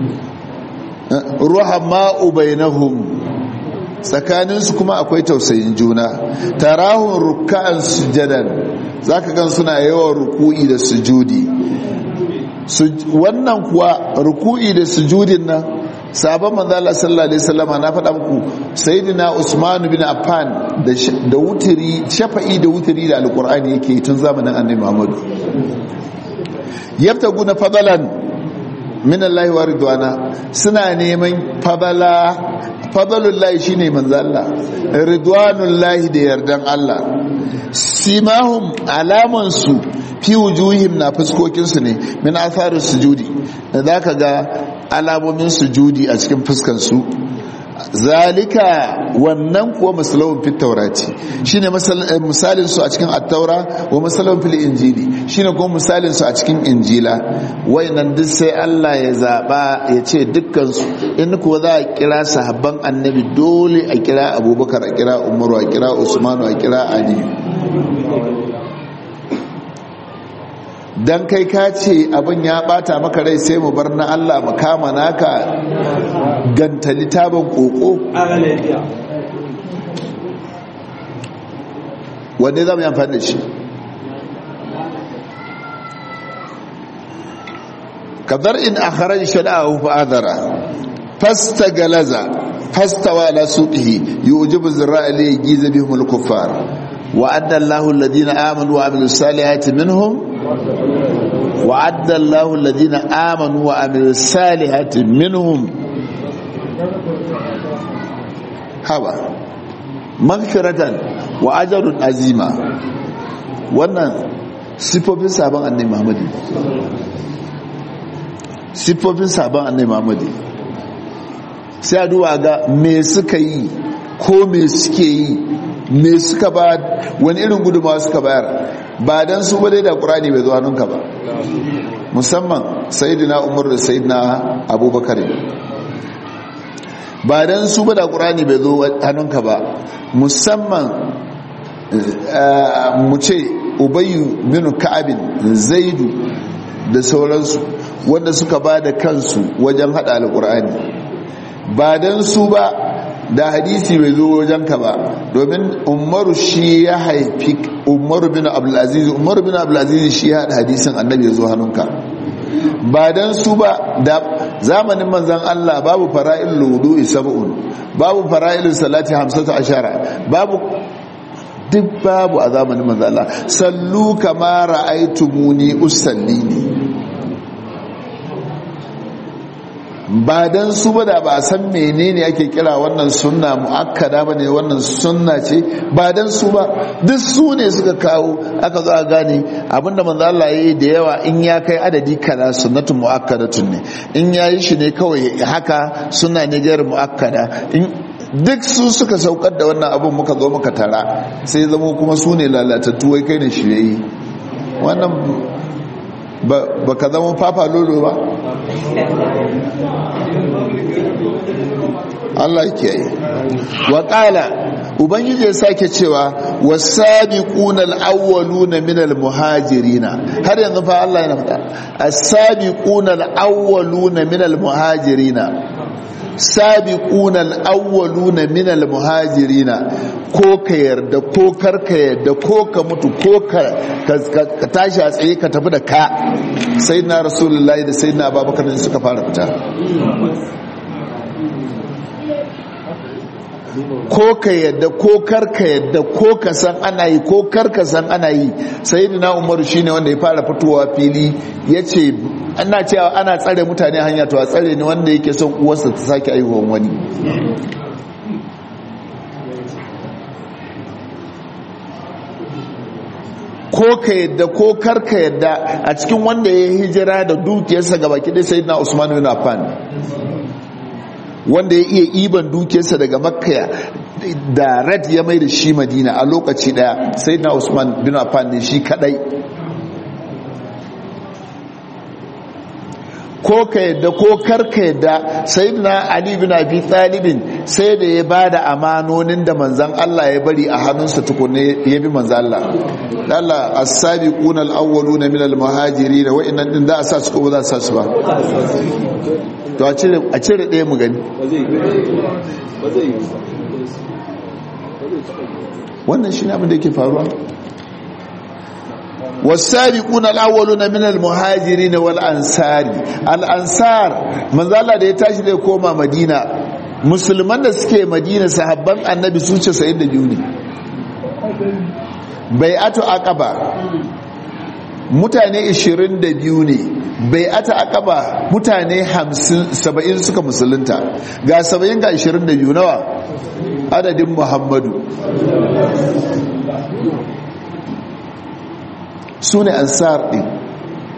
ruhama'u bainahum tsakaninsu kuma akwai tausayin juna tarahun ruka'an sujadan zaka gan suna yawan ruku'i da sujudi wannan kuwa ruku'i da sujudin nan sabon manzala sallallahu alaihi wasallama na faɗa muku sayyidina usman bin affan da wutiri shafa'i da wutiri da alqur'ani yake tun zamanin annabi muhammad yabtaguna fadalan min Allah wa ridwana suna neman fadala fadalullahi shine manzo Allah ridwanullahi da yardan Allah simahum alaman su fi wujuhim na fuskokin su ne min atharus sujudi da zaka ga alamomin sujudi a cikin fuskan su zalika wannan kuwa masalawun fit taurati shine misalin su a cikin at-taura wa masalawun fil injili shine kuma misalin su a cikin injila wayannan duk sai Allah ya zaba ya ce dukkan su in kuwa za a kira sahabban annabi dole a kira abubakar a kira umaru a kira usmanu a kira ali dan kai ka ce abin ya bata maka rai sai mu bar na Allah mu kama naka ganta litabin koko wanda za mu yi amfani da shi kadar in a harar shada'ahu fa'adara fasta galaza fasta wa ala suqihi yujibu zirra'a li yajiza bihim al-kuffar wa adda Allahu alladhina amanu wa amilus salihati minhum وعد الله الذين آمنوا وعملوا الصالحات منهم هوا مغفرة وأجر عظيما wannan sifofin sabon annai Muhammadu sifofin sabon annai Muhammadu sai a duwa ga me suka yi ko me suke yi me suka ba wani irin gudunmawa suka bayar ba don su ba dai da ƙurani bai zo hannunka ba musamman sayidina umar da sayidina abubakar ba don su ba da ƙurani bai zo hannunka ba musamman mu ce ubayu minu ka'abin zaidu da sauransu wanda suka ba da kansu wajen haɗa alƙurani ba don su ba da hadisi bai zo wajenka ba domin umaru shi ya haifi umaru bin abdulaziz umaru bin abdulaziz shi ya haɗa hadisin annabi ya zo hannunka ba don su ba da zamanin manzan Allah babu fara'il ludu sab'un babu fara'il salati hamsatu ashara babu duk babu a zamanin manzan Allah sallu kama ra'aytumuni usalli ne ba don su ba da ba a san menene ake kira wannan sunna mu'akkada ba ne wannan sunna ce ba don su ba duk su ne suka kawo aka zo a gane abinda manzo Allah yayi da yawa in ya kai adadi kaza sunnatun mu'akkadatun ne in yayi shi ne kawai haka sunna ne gairu mu'akkada in duk su suka saukar da wannan abun muka zo muka tara sai zama kuma su ne lalatattu wai kai ne shirye wannan ba ka zama fafa lolo ba Allah ke yi wa ƙala ubangiji ya sake cewa wasabiquna al-awwaluna min al-muhajirina har yanzu fa Allah yana faɗa as-sabiquna al-awwaluna min al-muhajirina sabiquna al-awwaluna min al-muhajirina ko ka yarda ko kar ka yarda ko ka mutu ko ka tashi a tsaye ka tafi da ka sayyidina rasulullahi da sayyidina abubakar ne suka fara fita ko ka yadda ko karka yadda ko ka san ana yi ko karka san ana yi sayyidina umaru shine wanda ya fara fitowa fili yace ana cewa ana tsare mutane hanya to a tsare ne wanda yake son uwarsa ta sake aihuwan wani ko ka yadda ko karka yadda a cikin wanda ya hijira da dukiyarsa ga baki dai sayyidina usman bin affan wanda ya iya iban dukiyarsa daga makka da red ya mai da shi madina a lokaci daya sayyidina usman bin affan ne shi kadai ko ka yadda ko karka yadda sayyidina ali bin abi talibin sai da ya bada amanonin da manzan Allah ya bari a hannunsa tukunne ya bi manzan Allah Allah as-sabiquna al-awwaluna min al-muhajirin wa innan din da a sa su ko ba za su sa su ba to a cire a cire ɗaya mu gani wannan shine abin da yake faruwa والسابقون الأولون من المهاجرين والأنصار الأنصار من ذا da ya tashi da koma Madina musulman da suke Madina sahabban annabi su ce 72 ne bai'atu aqaba mutane 22 ne bai'atu aqaba mutane 50 70 suka musulunta ga 70 ga 22 nawa adadin Muhammadu su ne ansar ɗin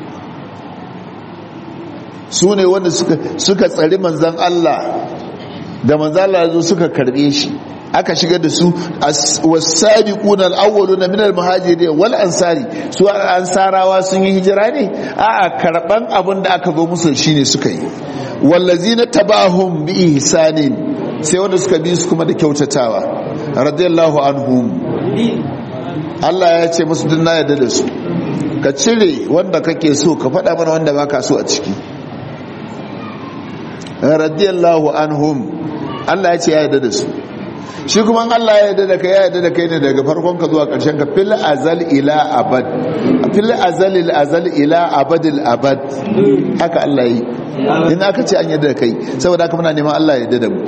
su ne wanda suka tsari manzan Allah da manzala ya zo suka karbe shi aka shiga da su wasabiquna al-awwaluna min al-muhajirin wal ansari su ansarawa sun yi hijira ne a'a karban abin da aka zo musu shine suka yi wallazina tabahum bi ihsanin sai wanda suka bi su kuma da kyautatawa radiyallahu anhum Allah ya ce musu dinna yadda da su ka cire wanda kake so ka faɗa mana wanda baka so a ciki radiyallahu anhum Allah ya ce ya yadda da su shi kuma Allah ya yadda da kai ya yadda da kai ne daga farkon ka zuwa ƙarshen ka fil azal ila abad fil azal il azal ila abadil abad haka Allah yi in aka ce an yadda da kai saboda haka muna neman Allah ya yadda da mu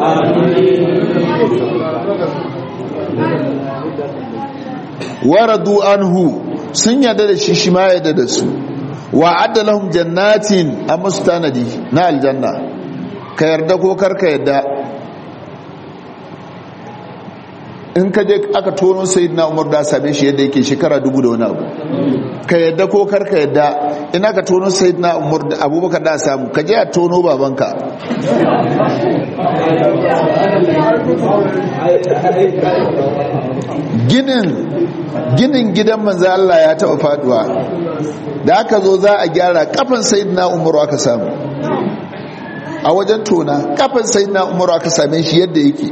waradu anhu sun yadda da shi shi ma yadda da su wa adda lahum jannatin amma su tanadi na aljanna ka yarda ko karka yarda in ka je aka tono sayyidina umar da same shi yadda yake shekara dubu da wani abu ka yadda ko karka yadda in aka tono sayyidina umar da abubakar da samu ka je a tono babanka ginin ginin gidan manzo Allah ya taba faduwa da aka zo za a gyara kafin sayyidina umar aka samu a wajen tona kafin sayyidina umar aka same shi yadda yake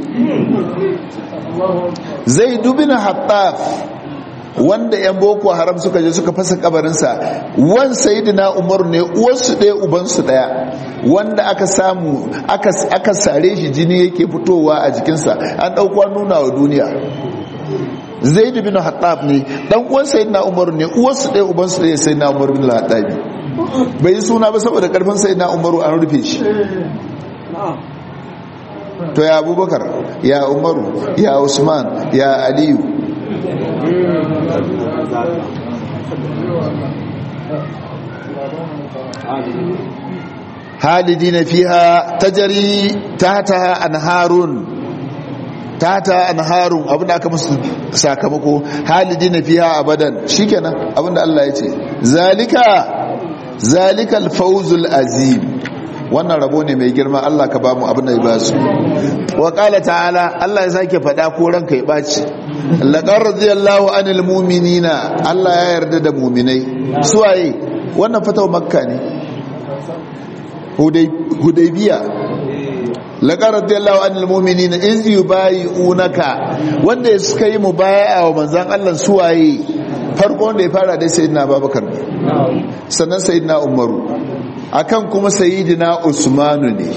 zai dubina hattaf wanda yan boko haram suka je suka fasa kabarinsa wan sayidina umar ne uwarsu ɗaya ubansu ɗaya wanda aka samu aka sare shi jini yake fitowa a jikinsa an ɗauka nuna wa duniya zai dubina hattaf ne ɗan uwan sayidina umar ne uwarsu ɗaya ubansu ɗaya sayidina umar bin hattafi bai yi suna ba saboda ƙarfin sayidina umaru an rufe shi to ya abubakar ya umaru ya usman ya aliyu halidi na fiha tajari tata anharun tata anharun abinda aka musu sakamako halidi na fiha abadan shikenan abinda Allah ya ce zalika zalika alfawzul azim wannan rabo ne mai girma Allah ka bamu abin da ya ba su wa qala ta'ala Allah ya sake faɗa ko ranka ya baci laqad radiyallahu anil mu'minina Allah ya yarda da mu'minai suwaye wannan fatawa makka ne hudaybiya laqad radiyallahu anil mu'minina iz yubayi'unaka wanda suka yi mubaya'a wa manzon Allah suwaye farko wanda ya fara dai sayyidina Abubakar sannan sayyidina Umaru akan kuma sayidina usmanu ne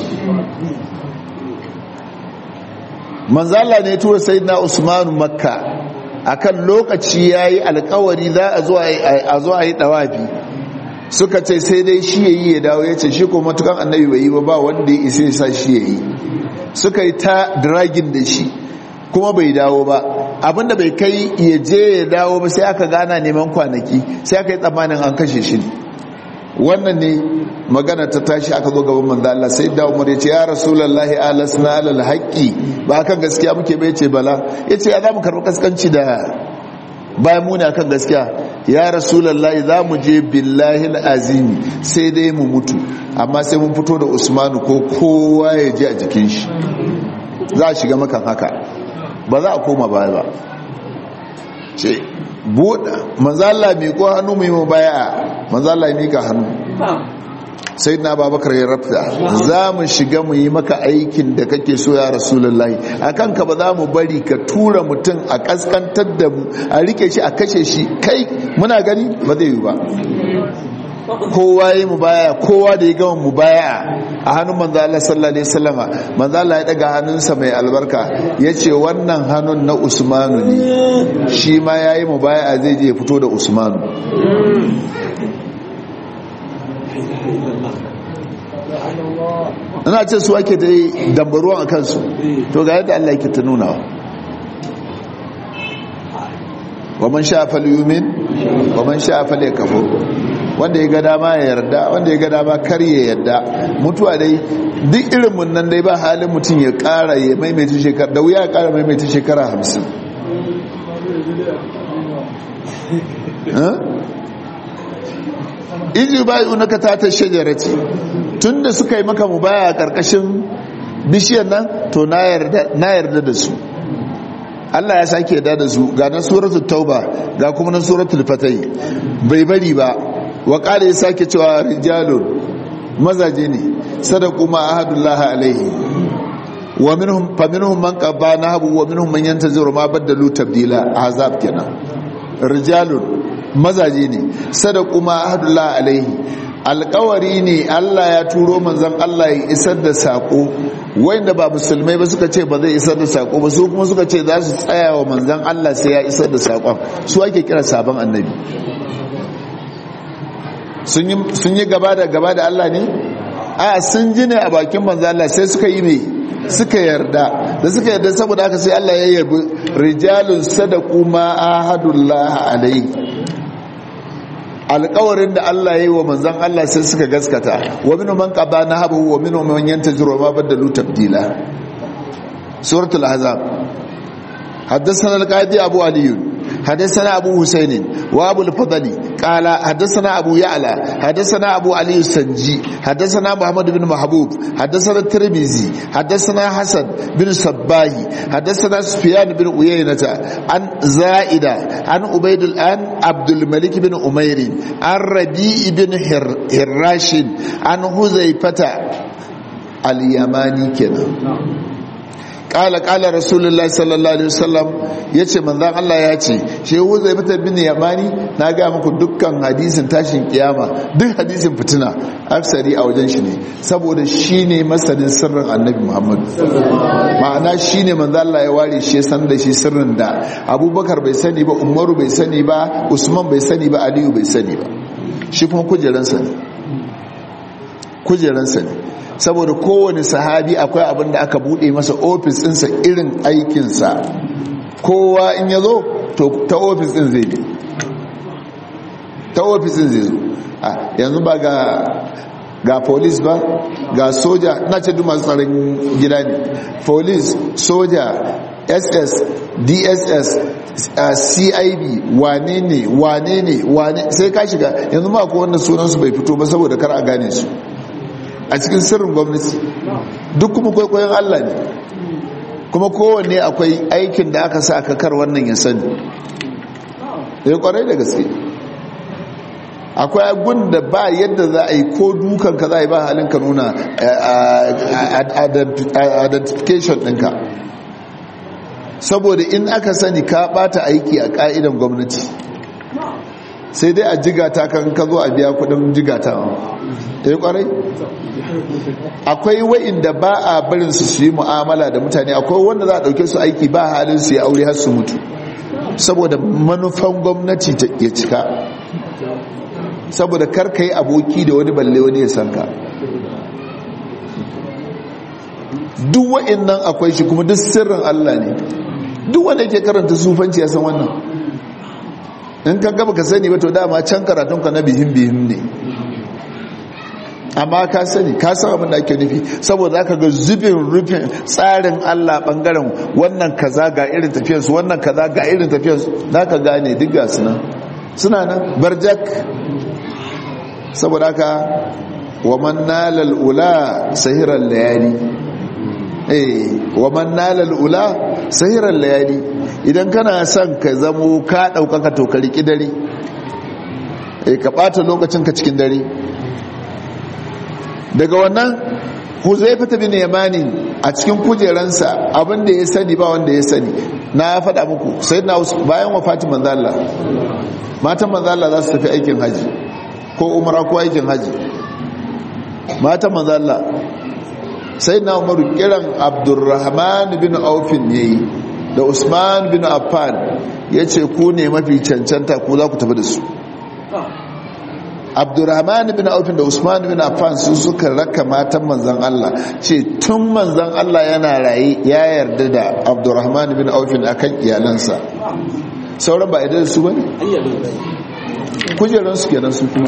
manzala ne tura sayidina usmanu makka akan lokaci yayi alkawari za a zo a yi dawafi suka ce sai dai shi yayi ya dawo yace shi ko matukan annabi bai yi ba ba wanda ya isa sa shi yayi suka yi ta dragin da shi kuma bai dawo ba abinda bai kai ya je ya dawo ba sai aka gana neman kwanaki sai aka yi tsammanin an kashe shi ne wannan ne magana ta tashi aka zo gaban manzo Allah sai da Umar ya ce ya Rasulullahi alasna alal haqqi ba kan gaskiya muke bai ce bala yace ya zamu karɓi kaskanci da bayan mu ne akan gaskiya ya Rasulullahi zamu je billahi alazim sai dai mu mutu amma sai mun fito da Usmanu ko kowa ya ji a jikin shi za a shiga makan haka ba za a koma baya ba ce buɗa manzala mai ko hannu mai mabaya manzala ya mika hannu sai na babakar ya rafta za mu shiga mu yi maka aikin da kake so ya rasulullahi a kanka ba za mu bari ka tura mutum a kaskantar da mu a rike shi a kashe shi kai muna gani ba zai yi ba kowa yi mu baya kowa da ya gama mu baya a hannun manzo Allah sallallahu alaihi wasallama manzo Allah ya daga hannunsa mai albarka yace wannan hannun na Usmanu ne shi ma yayi mu baya zai je ya fito da Usmanu ina ce su ake da dambaruwan a kansu to ga yadda Allah yake ta nuna wa man sha fal yumin wa man sha fal yakfur wanda ya ga dama ya yarda wanda ya ga dama kar ya yarda mutuwa dai duk irin mun nan dai ba halin mutum ya kara ya maimaita shekara da wuya ya kara maimaita shekara hamsin iji bayu na ka tata shajarati tun da suka yi maka mu baya a karkashin bishiyar nan to na yarda da su Allah ya sake yarda da su ga na suratul tauba ga kuma na suratul fatai bai bari ba wa qala ya sake cewa rijalun mazaje ne sadaku ma ahadullah alaihi wa minhum fa minhum man qaba nahabu wa minhum man yantaziru ma badalu tabdila azab kenan rijalun mazaje ne sadaku ma ahadullah alaihi alkawari ne Allah ya turo manzon Allah ya isar da sako wanda ba musulmai ba suka ce ba zai isar da sako ba su kuma suka ce za su tsaya wa manzon Allah sai ya isar da sakon su ake kira sabon annabi sun yi gaba da gaba da Allah ne a sun ji ne a bakin manzon Allah sai suka yi mai suka yarda da suka yarda saboda haka sai Allah ya yabi rijalun sadaku ma ahadullah alaihi alƙawarin da Allah ya yi wa manzan Allah sai suka gaskata wa minu man qada nahabu wa minu man yantaziru ma badalu tabdila suratul ahzab حدثنا القاضي أبو علي حدثنا أبو حسين وأبو الفضل قال حدثنا أبو يعلى حدثنا أبو علي السنجي حدثنا محمد بن محبوب حدثنا الترمذي حدثنا حسن بن صباهي حدثنا سفيان بن عيينة عن زائدة عن عبيد الآن عبد الملك بن أمير عن ربيع بن هراش عن حذيفة اليماني كده kala kala rasulullahi sallallahu alaihi wasallam yace manzon Allah ya ce shehu zai fita bin yamani na ga muku dukkan hadisin tashin kiyama duk hadisin fitina aksari a wajen shi ne saboda shine masanin sirrin annabi Muhammad ma'ana shine manzon Allah ya ware shi san da shi sirrin da Abubakar bai sani ba Umaru bai sani ba Usman bai sani ba Aliyu bai sani ba shi kuma kujeransa ne kujeransa ne saboda kowane sahabi akwai abin da aka bude masa ofis ɗinsa irin aikinsa kowa in ya zo to ta ofis ɗin zai bi ta ofis ɗin zai zo yanzu ba ga ga polis ba ga soja na ce duk masu tsaron gida ne polis soja ss dss uh, cib wane ne wane ne wane sai ka shiga yanzu ma ko wanda sunansu bai fito ba saboda kar a gane su a cikin sirrin gwamnati duk kuma kwaikwayon Allah ne kuma kowanne akwai aikin da aka sa kakar wannan ya sani ya kwarai da gaske akwai agun da ba yadda za a yi ko dukan ka za a yi ba halin ka nuna identification ɗinka saboda in aka sani ka bata aiki a ƙa'idan gwamnati sai dai a jigata kan ka zo a biya kudin jigata ya kwarai akwai wa'inda ba a barin su su yi mu'amala da mutane akwai wanda za a dauke su aiki ba halin su ya aure har su mutu saboda manufan gwamnati ta ya cika saboda karka yi aboki da wani balle wani ya sanka duk wa'innan akwai shi kuma duk sirrin Allah ne duk wanda yake karanta sufanci ya san wannan in ka gaba ka sani ba to dama can karatunka na bihim bihim ne amma ka sani ka san abin da ake nufi saboda aka ga zubin rufin tsarin Allah bangaren wannan kaza ga irin tafiyarsu wannan kaza ga irin tafiyarsu za ka gane duk ga suna suna nan barjak saboda haka wa man nalal ula sahiran layali eh wa man nalal ula sahiran layali idan kana son ka zamo ka daukaka to ka riki dare eh ka bata lokacin ka cikin dare daga wannan huzaifa bin yamani a cikin kujeransa abinda ya sani ba wanda ya sani na faɗa muku sai na bayan wafatin manzo Allah matan manzo Allah za su tafi aikin haji ko umra ko aikin haji matan manzo Allah sai na umaru kiran abdurrahman bin aufin yayi da usman bin affan yace ku ne mafi cancanta ku za ku tafi da su abdurrahman bin aufin da usman bin affan su suka raka matan manzan Allah ce tun manzan Allah yana raye ya yarda da abdurrahman bin aufin akan iyalansa sauran ba idan su bane kujeran su kenan su kuma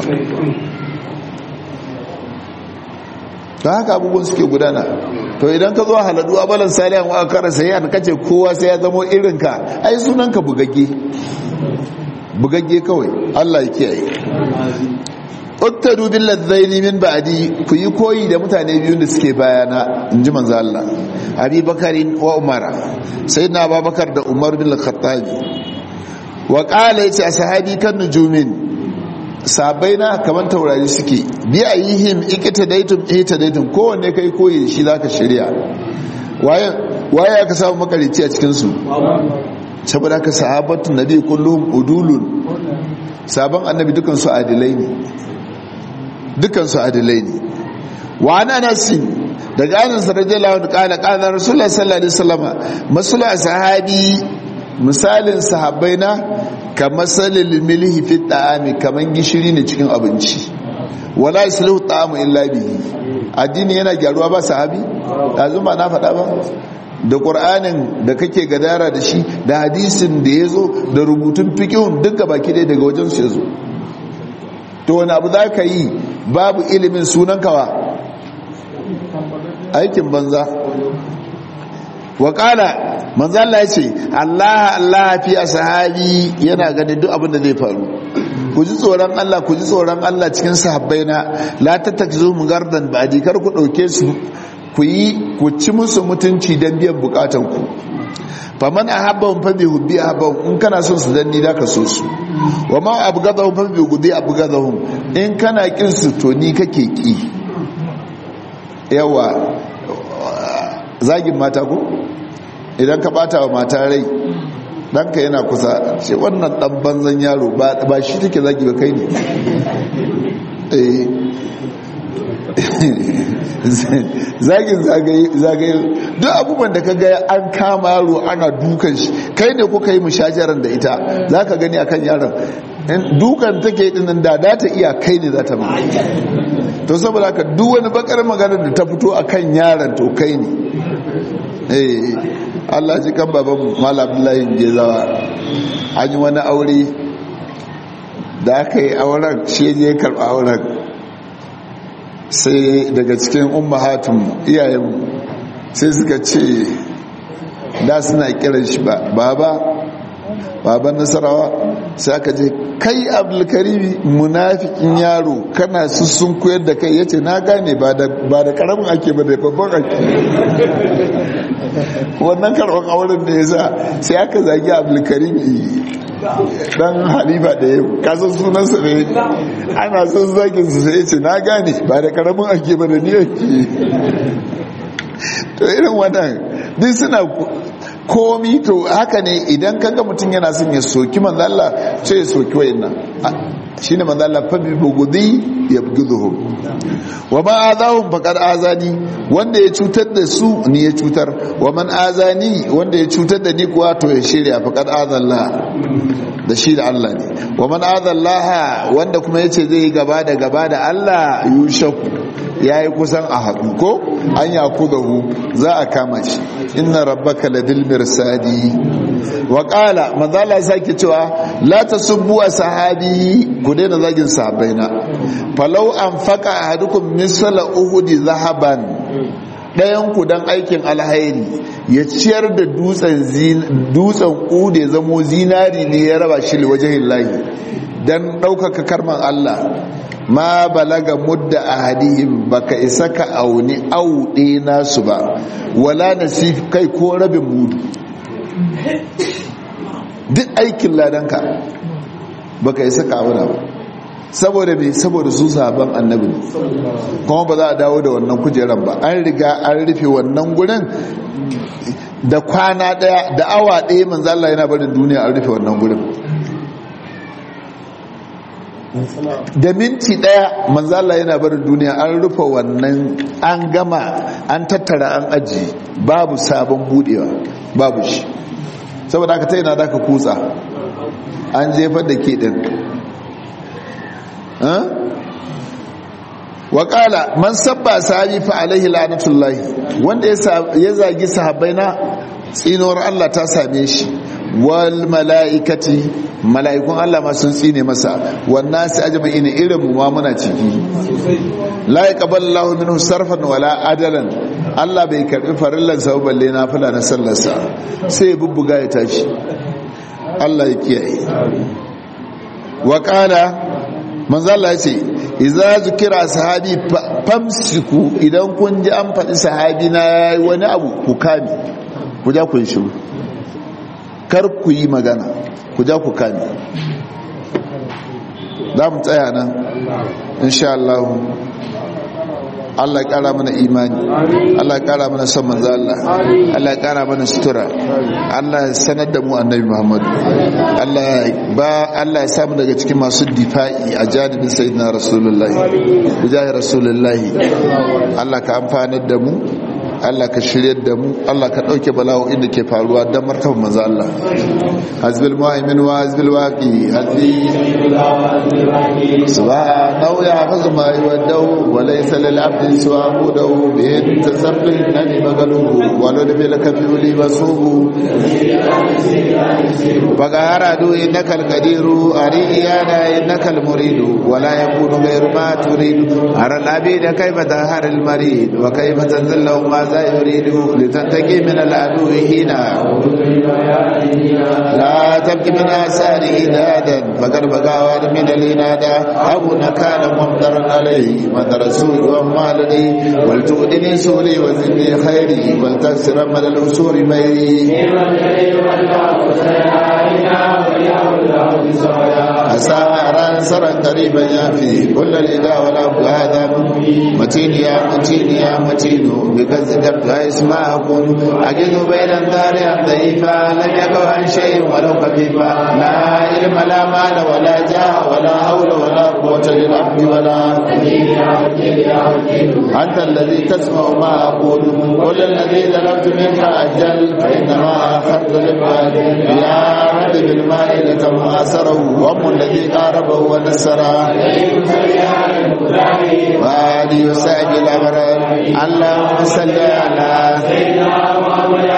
ta haka abubuwan suke gudana to idan ka zo haladu abalan salihan wa akara sai an kace kowa sai ya zama irinka ai sunanka bugagge bugagge kawai Allah ya kiyaye uktadu bil ladzaini min ba'di ku yi koyi da mutane biyun da suke bayana inji manzo Allah Abi Bakarin wa Umar sayyidina Abubakar da Umar bin Al-Khattab wa qala yace ashabi kan nujumin sabaina kaman taurari suke bi ayihim ikitadaitum itadaitum kowanne kai koyi shi zaka shirya waye waye aka samu makarici a cikin su saboda ka sahabatun nabi kullum udulun sabon annabi dukan su adilai ne dukan su adilai ne wa ana nasin daga anan radiyallahu anhu qala qala rasulullahi sallallahu alaihi wasallam masala sahabi misalin sahabbaina kamasalil milhi fi ta'ami kaman gishiri ne cikin abinci wala yasluhu ta'amu illa bihi addini yana gyaruwa ba sahabi yanzu ba na faɗa ba da ƙur'anin da kake gadara da shi da hadisin da ya zo da rubutun fikihun duka baki ɗaya daga wajen su ya zo to wani abu za ka yi babu ilimin sunan kawa aikin banza waƙala manzo Allah ya ce Allah Allah fi ashabi yana gani duk abin da zai faru ku ji tsoron Allah ku ji tsoron Allah cikin sahabbaina la tattakizu mugardan ba'di kar ku dauke su ku yi ku ci musu mutunci don biyan bukatanku faman a haɓa fa bi hubbi a haɓa in kana son su danni da ka so su wa ma abu gaza fa bi gudi abu gaza in kana kin su to ni kake ki yawa zagin mata ko idan ka bata wa mata rai ɗanka yana kusa ce wannan ɗan banzan yaro ba shi take zagi ba kai ne zagin zagaye duk abubuwan da ka ga an kama yaro ana dukan shi kai ne kuka yi mushajaran da ita za ka gani akan yaron dukan take dinan da da ta iya kai ne za ta ma to saboda haka duk wani bakar magana da ta fito akan yaron to kai ne eh Allah ji kan baban Malam Abdullahi Gezawa an yi wani aure da aka yi auren shi ne karɓa auren sai daga cikin ummahatun iyayen sai suka ce da suna kiran shi ba baba baban nasarawa sai aka je kai abdulkarimi munafikin yaro kana sun koyar da kai yace na gane ba da karamin ake ba da babban ake wannan karban auren da ya sa sai aka zagi abdulkarimi dan halifa da yau kasan sunansa ne ana son zagin su sai ce na gane ba da karamin ake ba da ni ake to irin wannan duk suna komi to haka ne idan kaga mutum yana son ya soki manzalla sai ya soki wayannan shine manzalla fa bi bugudi yabghuduhum wa ma azahum faqad azani wanda ya cutar da su ni ya cutar wa man azani wanda ya cutar da ni kuwa to ya shirya faqad azalla da shi da Allah ne wa man azallaha wanda kuma yace zai yi gaba da gaba da Allah yushaku yayi kusan a haɗu ko an yakudahu za a kama shi inna rabbaka ladil mirsadi wa qala manzo Allah sake cewa la tasubbu sahabi ku daina zagin sahabbaina falau anfaqa ahadukum misla uhudi zahaban ɗayan ku dan aikin alhairi ya ciyar da dutsen dutsen ude zamo zinari ne ya raba shi wajen lahi dan ɗaukaka karman Allah ma balaga mudda ahadihim baka isa ka auni auɗe nasu ba wala nasif kai ko rabin mudu duk aikin ladanka baka isa ka auna ba saboda me saboda su sahaban annabi kuma ba za a dawo da wannan kujeran ba an riga an rufe wannan gurin da kwana daya da awa daya manzo Allah yana barin duniya an rufe wannan gurin da minti daya manzo Allah yana barin duniya an rufe wannan an gama an tattara an aji babu sabon budewa babu shi saboda aka ta yana da ka kutsa an jefar da ke din waƙala man sabba sahabi fa alaihi la'natullahi wanda ya zagi sahabbai na tsinuwar Allah ta same shi wal mala'ikati mala'ikun Allah ma sun tsine masa wannan su ajma'ina irin mu ma muna ciki la yaqbalu Allahu minhu sarfan wala adalan Allah bai karbi farillan sa balle na fula na sallarsa sai ya bubbuga ya tashi Allah ya kiyaye wa qala manzo Allah ya ce idza zukira sahabi famsiku idan kun ji an faɗi sahabi na yayi wani abu ku kame ku ja ku yi shiru kar ku yi magana ku ja ku kame za mu tsaya nan insha Allah Allah ya kara mana imani Allah ya kara mana son manzo Allah Allah ya kara mana sutura Allah ya sanar da mu annabi Muhammad Allah ba Allah ya samu daga cikin masu difa'i a jadibin sayyidina rasulullahi bijahi rasulullahi Allah ka amfanar da mu Allah ka shiryar da mu Allah ka dauke bala'o'in da ke faruwa don martaba manzo Allah hazbil mu'min wa hazbil waqi hazbi subhanahu ya hafazu ma yuwaddu wa laysa lil abdi suwa mudahu bi tasabbil nani magaluhu wa lad bil kabuli basuhu bagara du innaka al qadiru ariyana innaka al muridu wa la yakunu ghayru ma turidu ara al abid kayfa tahar al marid wa kayfa tazallu ma za yuridu litantaqi min al adu hina لا تبكي من آثار إدادا فقد بقى من الإنادة أبو نكال ممطرا عليه مدر سوء ومالني ولتؤدني سولي وزدني خيري ولتكسر مدى الأسور ميري أسارا سرا قريبا يافي كل الإداء والأبو هذا متين يا متين يا متين بكذب لا يسمع أكون أجد بين الدار ضعيفا لم يكن عن شيء ولو خفيفا لا علم لا مال ولا جاه ولا حول ولا قوة للعبد ولا أنت الذي تسمع ما أقول قل الذي ظلمت منك أجل فإنما أخذت للبال يا رب بالماء لكم أسره وأم الذي قاربه ونسره وآله وسائب الأبرار اللهم صل على سيدنا محمد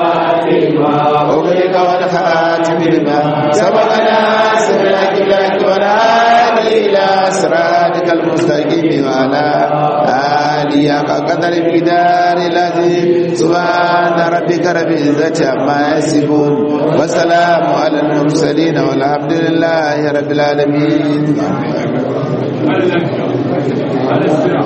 أغلق والخاتم لما سبقنا سبحانك الله والهادي إلى صراطك المستقيم وعلى آله قدر الجدار الذي سبحان ربك رب العزة عما يصفون وسلام على المرسلين والحمد لله رب العالمين